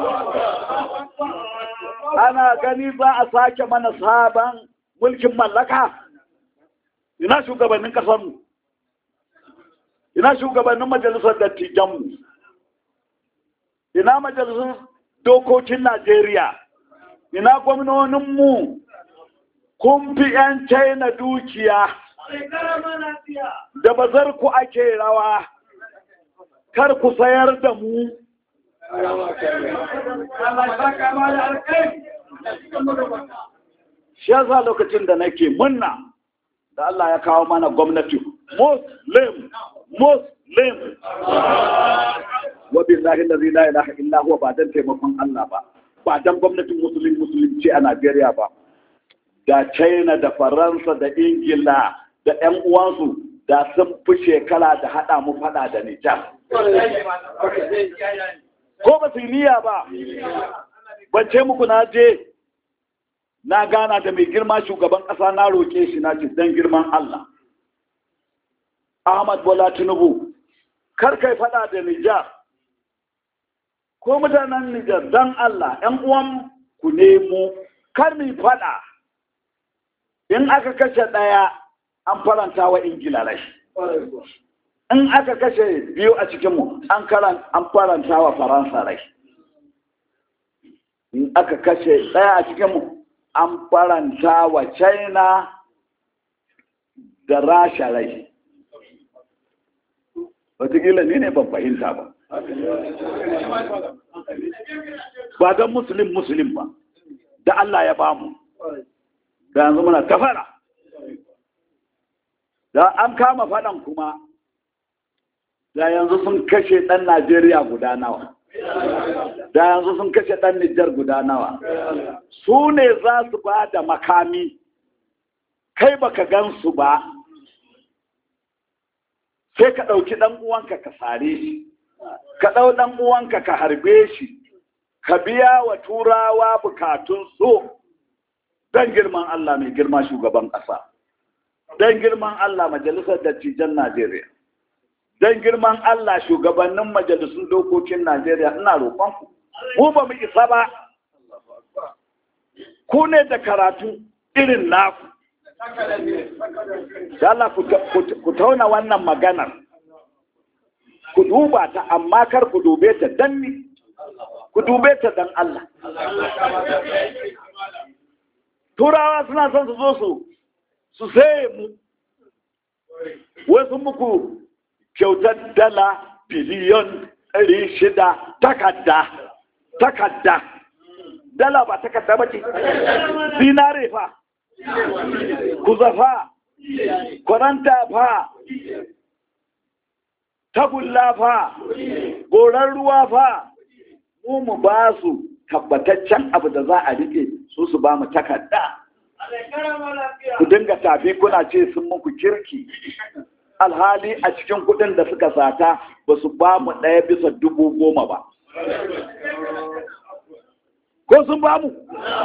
ana gani za a sake mana sabon mulkin mallaka ina shugabannin ƙasarmu ina shugabannin majalisar dattijanmu ina majalisar dokokin najeriya ina gwamnoninmu kun fi 'yan china dukiya da bazar ku ake rawa kar ku sayar da mu shi yasa lokacin da nake munna da Allah ya kawo mana gwamnati muslim muslim wa billahi allazi la ilaha illa huwa ba dan taimakon Allah ba ba dan gwamnatin musulun musulunci a Najeriya ba da China da Faransa da Ingila da ƴan uwansu da sun fi shekara da haɗa mu faɗa da Nijar. Ko ba su niyya ba, ban ce muku na je na gana da mai girma shugaban ƙasa na roƙe shi na ce don girman Allah. Ahmad Bola Tinubu, kar kai faɗa da Nijar. Ko mutanen Nijar don Allah, ‘yan uwan ku nemo, kar mi faɗa. In aka kashe ɗaya, an faranta wa ingila rai in aka kashe biyu a cikinmu an faranta wa faransa rai in aka kashe ɗaya a cikinmu an faranta wa china da rasha rai wataƙila ne ne ban fahimta ba ba don musulun musulun ba da allah ya bamu da yanzu muna tafara da an kama faɗan kuma da yanzu sun kashe ɗan Najeriya guda nawa da yanzu sun kashe ɗan Nijar guda nawa su ne za su ba da makami kai baka gan su ba sai ka ɗauki ɗan uwanka ka sare shi ka ɗau ɗan uwanka ka harbe shi ka biya wa turawa bukatun so don girman Allah mai girma shugaban ƙasa. don girman Allah majalisar dattijan Najeriya, don girman Allah shugabannin majalisun dokokin Najeriya ina roƙonku, ku ba mu isa ba, ku ne da karatu irin naku. Allah ku tauna wannan maganar, ku duba ta amma kar ku dube ta dan ni, ku dube ta dan Allah. Turawa suna son su zo su su saye mu wasu muku kyautar dala biliyon ɗari shida takadda takadda dala ba takadda ba ce zinare fa kuzafa kwaranta fa tagulla fa goran ruwa fa mu mu ba su tabbataccen abu da za a rike su su ba mu takarda ku dinga tafi kuna ce sun muku kirki alhali a cikin kudin da suka sata ba su ba mu ɗaya bisa dubu goma ba ko sun ba mu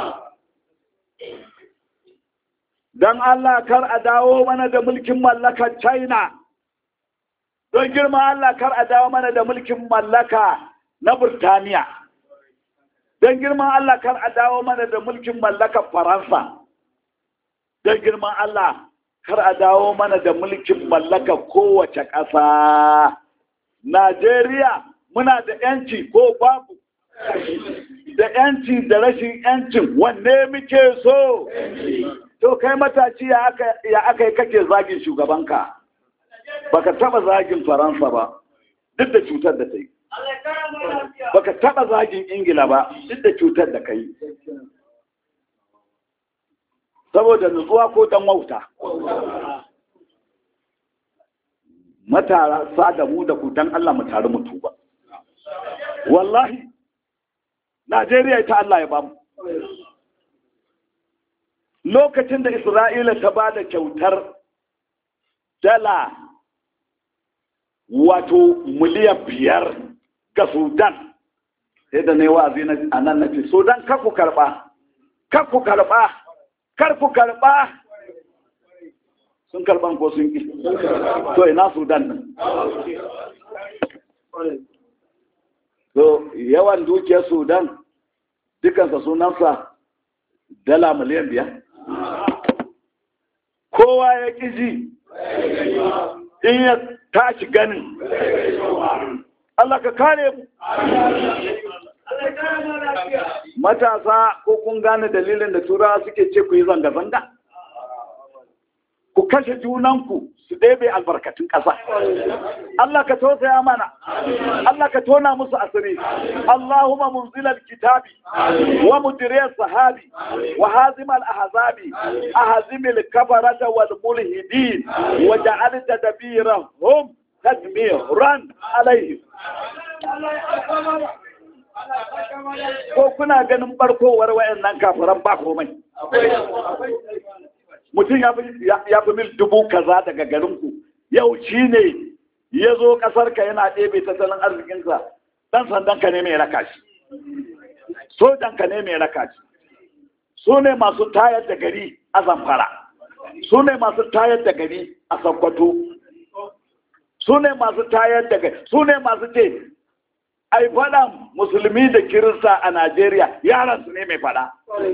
don Allah kar a dawo mana da mulkin mallakar China don girma Allah kar a dawo mana da mulkin mallaka na Burtaniya don girman Allah kar a dawo mana da mulkin mallakar Faransa don girman Allah kar a dawo mana da mulkin mallakar kowace ƙasa Najeriya muna da ‘yanci ko babu da ‘yanci da rashin ‘yancin wanne muke so to kai mataci ya aka yi kake zagin shugabanka baka taba zagin faransa ba duk da cutar da ta yi baka taba zagin ingila ba duk da cutar da ka yi saboda nutsuwa ko dan wauta matara sa da mu da ku dan Allah mu tare mu tuba wallahi Najeriya ita Allah ya bamu lokacin da Isra'ila ta ba da kyautar dala wato miliyan biyar ga Sudan sai da ne wa'azi a nan na ce Sudan kar ku karba kar ku karba kar ku karba sun karban ko sun ki to ina Sudan nan to yawan dukiyar Sudan dukansa sunansa dala miliyan biyar kowa ya ƙi ji in ya tashi ganin Allah ka kare mu matasa ko kun gane dalilin da turawa suke ce ku yi zanga-zanga ku kashe junanku su ɗebe albarkatun ƙasa Allah ka tausaya mana Allah ka tona musu asiri Allahumma munzilal kitabi wa mudiriyar sahabi wa hazimal ahzabi ahzimil kafarata wal mulhidin wa ja'al tadbirahum tadmiran alaihim ko kuna ganin barkowar wayannan kafiran ba komai mutum ya fi mil dubu kaza daga garinku yau shi ne ya zo ƙasarka yana ɗebe tattalin arzikinsa ɗan sandanka ne mai raka shi sojanka ne mai raka shi su ne masu tayar da gari a zamfara su ne masu tayar da gari a sakkwato su ne masu tayar da gari su ne masu ce ai faɗan musulmi da kirista a najeriya yaransu ne mai faɗa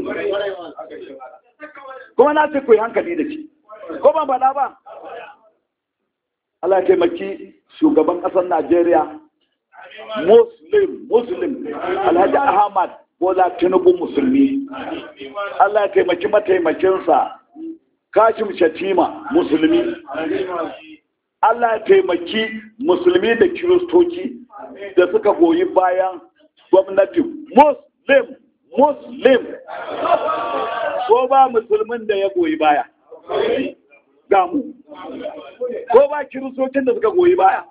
kuma na ce ku yi hankali da shi ko ban faɗa ba Allah ya taimaki shugaban ƙasar Najeriya Muslim Muslim Alhaji Ahmad Bola Tinubu Musulmi Allah ya taimaki mataimakinsa Kashim Shatima Musulmi Allah ya taimaki musulmi da kiristoci da suka goyi bayan gwamnati Muslim Muslim ko ba musulmin da ya goyi baya gamu ko ba kiristocin da suka goyi baya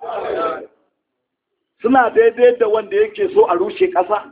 suna daidai da wanda yake so a rushe ƙasa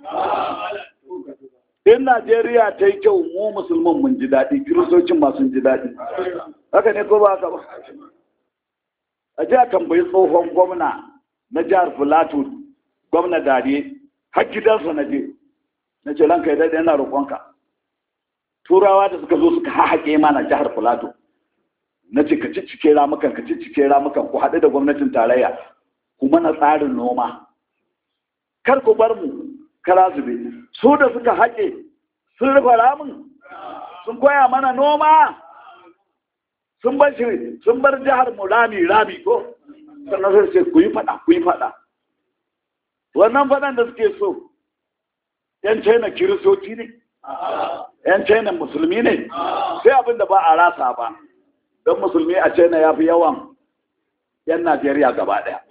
in najeriya ta yi kyau mu musulman mun ji daɗi kiristocin masu ji daɗi haka ne ko ba haka ba a ji a tambayi tsohon gwamna na jihar filato gwamna dare har gidansa na je na ce ranka ya daɗe yana roƙonka turawa da suka zo suka haƙe mana jihar filato na ce ka ciccike ramukan ka ciccike ramukan ku haɗu da gwamnatin tarayya ku mana tsarin noma kar ku bar mu kara zube su da suka haƙe sun rufe ramin sun koya mana noma sun bar shi sun bar jihar mu rami rami ko sannan sai ce ku yi faɗa ku yi faɗa wannan faɗan da suke so yan china kiristoci ne yan china musulmi ne sai abin da ba a rasa ba don musulmi a china ya fi yawan yan najeriya gaba daya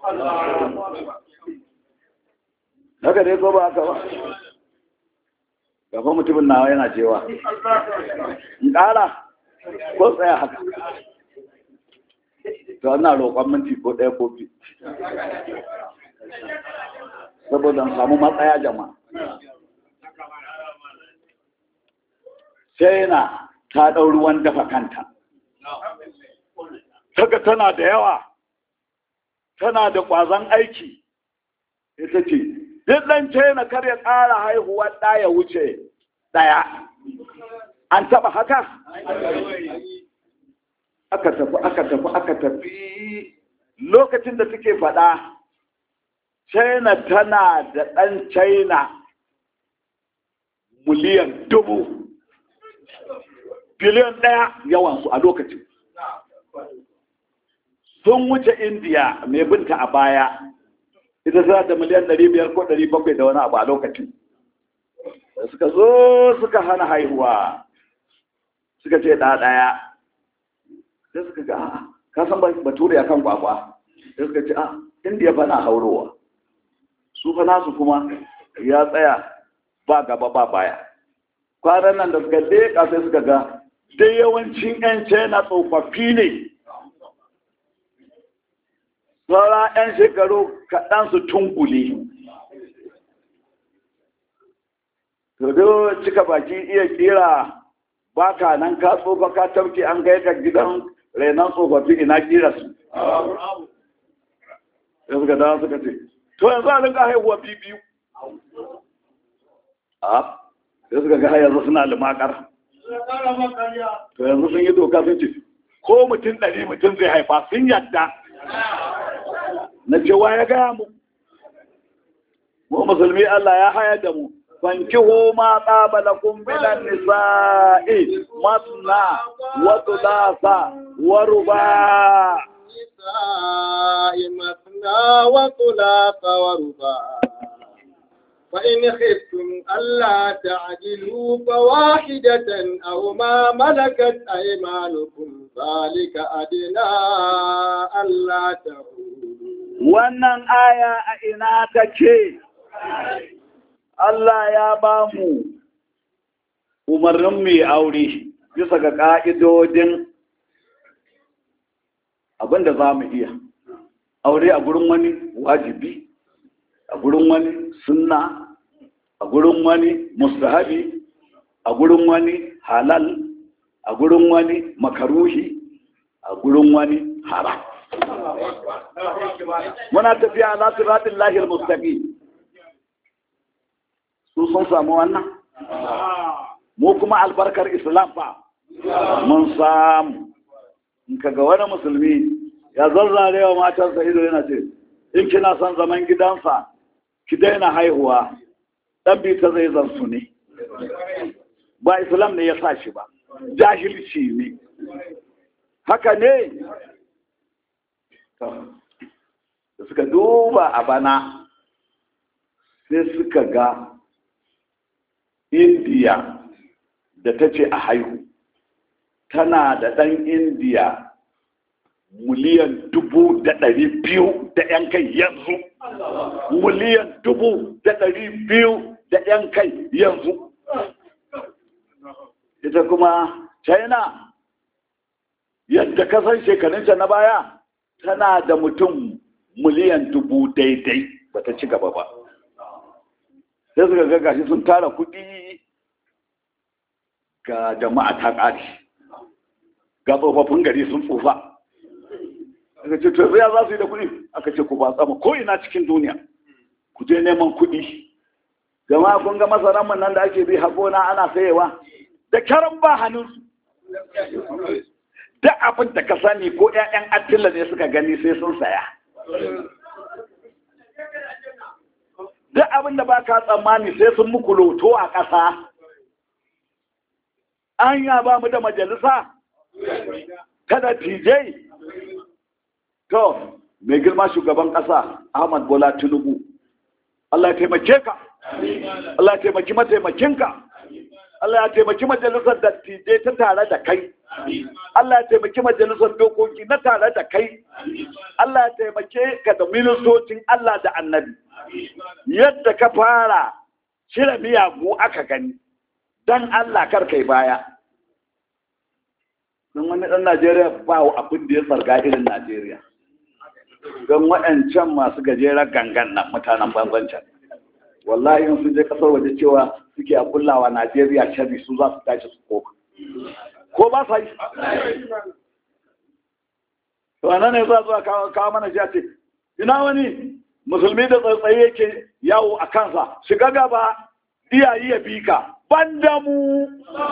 haka dai ko ba haka ba gaba mutumin nawa yana cewa in ƙara ko tsaya haka to ana roƙon minti ko ɗaya ko biyu saboda samu matsaya jama'a China ta ɗau ruwan dafa kanta. Saka tana da yawa, tana da ƙwazon aiki, ita ce, duk ɗan China kar ya ƙara haihuwa ɗaya wuce ɗaya. An taɓa haka? Aka tafi, aka tafi, aka tafi lokacin da suke faɗa, China tana da ɗan China miliyan dubu. biliyan ɗaya yawansu a lokacin sun wuce indiya mai binta a baya ita za da miliyan ɗari biyar ko ɗari bakwai da wani abu a lokacin da suka zo suka hana haihuwa suka ce ɗa ɗaya sai suka ga kasan bature a kan kwakwa sai suka ce a indiya fa na haurowa su fa nasu kuma ya tsaya ba gaba ba baya kwanan nan da suka leƙa sai suka ga dai yawancin 'yan china tsofaffi ne saura 'yan shekaru kaɗan su tungule to cika baki iya kira ba ka nan ka tsofa ka tauke an kai ka gidan renon tsofaffi ina kira su ya suka dawa suka ce to yanzu a rinka haihuwa biyu a sai suka ga yanzu suna limakar to yanzu sun yi doka sun ce ko mutum ɗari mutum zai haifa sun yadda na cewa ya gaya mu mu musulmi Allah ya haya da mu fankihu ma tsaba lakum minan nisa'i masna wa thulatha wa ruba النساء مثنى وثلاث ورباع فإن خفتم ألا تعدلوا فواحدة أو ما ملكت أيمانكم ذلك أدنى ألا تعودوا wannan aya a ina take Allah ya ba mu umarnin mai aure bisa ga ƙa'idodin abinda za mu iya aure a gurin wani wajibi a gurin wani sunna a gurin wani mustahabi a gurin wani halal a gurin wani makaruhi a gurin wani haram muna tafiya na siratin lahir mustaqim su sun samu wannan mu kuma albarkar islam fa mun samu in kaga wani musulmi ya zarzare wa matarsa ido yana ce in kina son zaman gidansa ki daina haihuwa dan bi ta zai zansu ne ba islam ne ya sa shi ba jahilci ne haka ne da suka duba a bana sai suka ga indiya da ta ce a haihu tana da ɗan indiya miliyan dubu da ɗari biyu da ‘yan kai yanzu miliyan dubu da ɗari biyu da ‘yan kai yanzu ita kuma china yadda kasan shekarunta na baya tana da mutum miliyan dubu daidai ba ta ci gaba ba sai suka ga gashi sun tara kuɗi ga jama'a ta ƙari ga tsofaffin gari sun tsufa aka ce to ya za su yi da kuɗi aka ce ku ba tsama ko ina cikin duniya ku je neman kuɗi jama'a kun ga masaran mun nan da ake bi haƙona ana sayewa da karan ba hannunsu duk abin da ka sani ko 'ya'yan attila ne suka gani sai sun saya duk abin da ba ka tsammani sai sun muku loto a ƙasa an ya ba mu da majalisa kada tijai to mai girma shugaban ƙasa ahmad bola tinubu allah ya taimake ka allah ya taimaki mataimakinka allah ya taimaki majalisar dattijai ta tare da kai Allah ya taimaki majalisar dokoki na tare da kai Allah ya taimake ka da ministocin Allah da annabi yadda ka fara cire miyagu aka gani don Allah kar kai baya don wani ɗan Najeriya ba abin da ya sarga irin Najeriya don waɗancan masu gajeren gangan nan mutanen banzancan wallahi in sun je ƙasar waje cewa suke a kullawa Najeriya shari su za su tashi su koma ko ba sa yi to anan ne za zuwa kawo mana shi a ce ina wani musulmi da tsaitsaye yake yawo a kansa shiga gaba iyayi ya bi ka ban da mu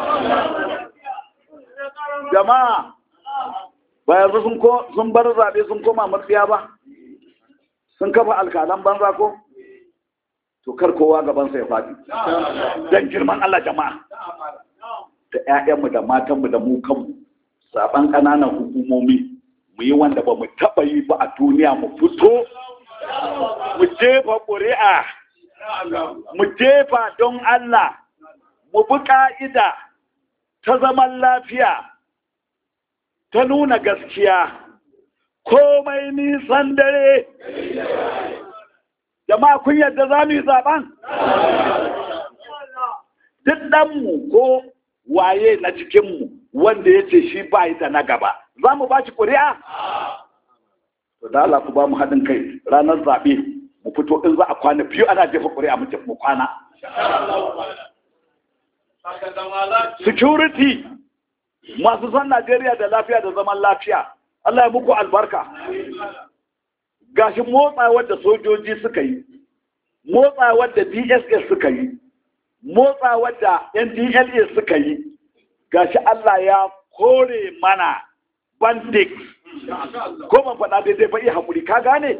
jama'a ba yanzu sun bar zaɓe sun koma matsiya ba sun kafa alkalan banza ko to kar kowa gabansa ya faɗi don girman Allah jama'a da 'ya'yanmu da matanmu da mu kanmu saban ƙananan hukumomi mu yi wanda ba mu taɓa yi ba a duniya mu fito mu jefa ƙuri'a mu jefa don Allah mu bi ƙa'ida ta zaman lafiya ta nuna gaskiya komai nisan dare jama'a kun yadda za mu yi zaɓen duk ɗanmu ko waye na cikinmu wanda ya ce shi ba da na gaba za mu ba shi ƙuri'a? to da Allah ku ba mu haɗin kai ranar zaɓe mu fito in za a kwana biyu ana jefa ƙuri'a mu mu kwana security masu son Najeriya da lafiya da zaman lafiya Allah ya muku albarka gashi motsawar da sojoji suka yi motsawar da DSS suka yi motsawar da NDLA suka yi gashi Allah ya kore mana bandit ko ban faɗa daidai ba iya haƙuri ka gane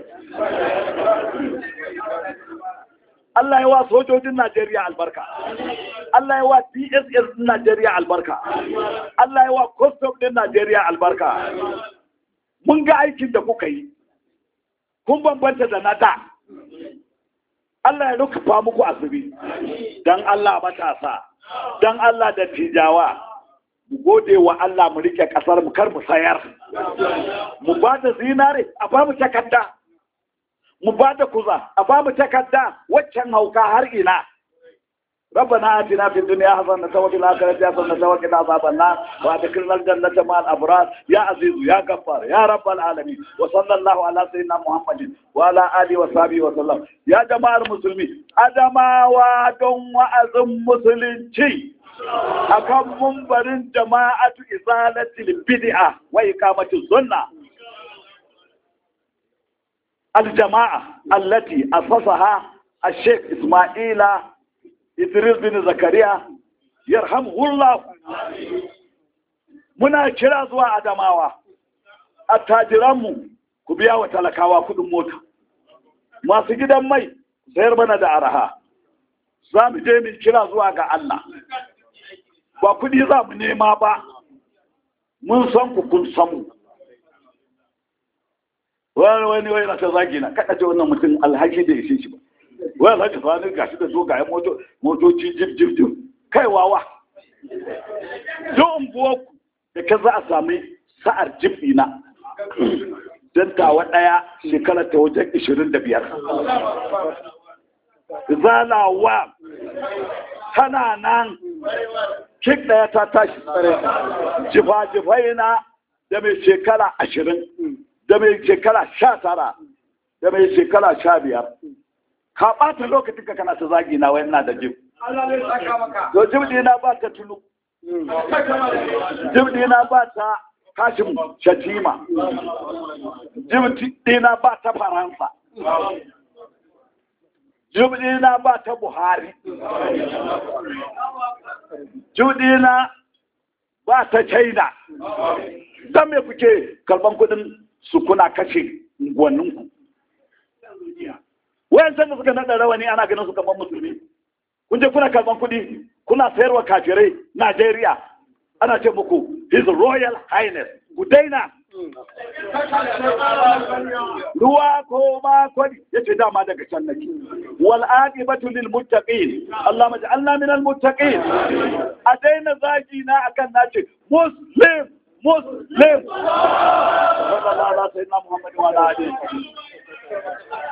Allah ya wa sojojin Najeriya albarka Allah ya wa DSS din Najeriya albarka Allah ya wa custom din Najeriya albarka mun ga aikin da kuka yi kun bambanta da na da Allah ya nufa muku asiri dan Allah matasa dan Allah da tijawa mu gode wa Allah mu rike kasar mu kar mu sayar mu ba da zinare a ba mu takarda mu ba da kuza a ba mu takarda waccan hauka har ina ربنا آتنا في الدنيا حسنة وفي الآخرة حسنة وقنا عذاب النار وأدخلنا الجنة مع الأبرار يا عزيز يا غفار يا رب العالمين وصلى الله على سيدنا محمد وعلى آله وصحبه وسلم يا جماعة المسلمين أدما وادم وأزم مسلمين akan mumbarin jama'atu izalatil bid'a wa iqamatis sunna الجماعة التي أسسها الشيخ إسماعيل Idris bin Zakariya yarhamuhullah muna kira zuwa Adamawa attajiranmu ku biya wa talakawa kudin mota masu gidan mai sayar mana da araha za mu je mu kira zuwa ga Allah ba kudi za mu nema ba mun san ku kun samu wani wani wani na ta zagi na kada ce wannan mutum alhaki da ishe shi ba wai alhaji sani gashi da dogayen motoci jib jib jib kai wawa don unguwarku da ka za a sami sa'ar jib na don tawa ɗaya shekara ta wajen ishirin da biyar zalawa tana nan kik ɗaya ta tashi jifa-jifai na da mai shekara ashirin da mai shekara sha tara da mai shekara sha biyar ka ɓata lokacin ka kana ta zagi na wayan na da jim. To jim dina ba ta tunu. Jim dina ba ta kashin shatima. Jim dina ba ta Faransa. Jim dina ba ta Buhari. Jim dina ba ta China. Don me kuke karban kudin su kuna kashe unguwanninku. wayan da suka nada rawani ana ganin su kamar musulmi kun je kuna karban kuɗi kuna sayarwa kafirai Najeriya ana ce muku his royal highness ku daina ruwa ko ma kwani yace dama daga can nake wal aqibatu lil muttaqin Allah maj'alna min al muttaqin a daina zagi na akan nace muslim muslim sallallahu alaihi wa sallam Muhammad wa alihi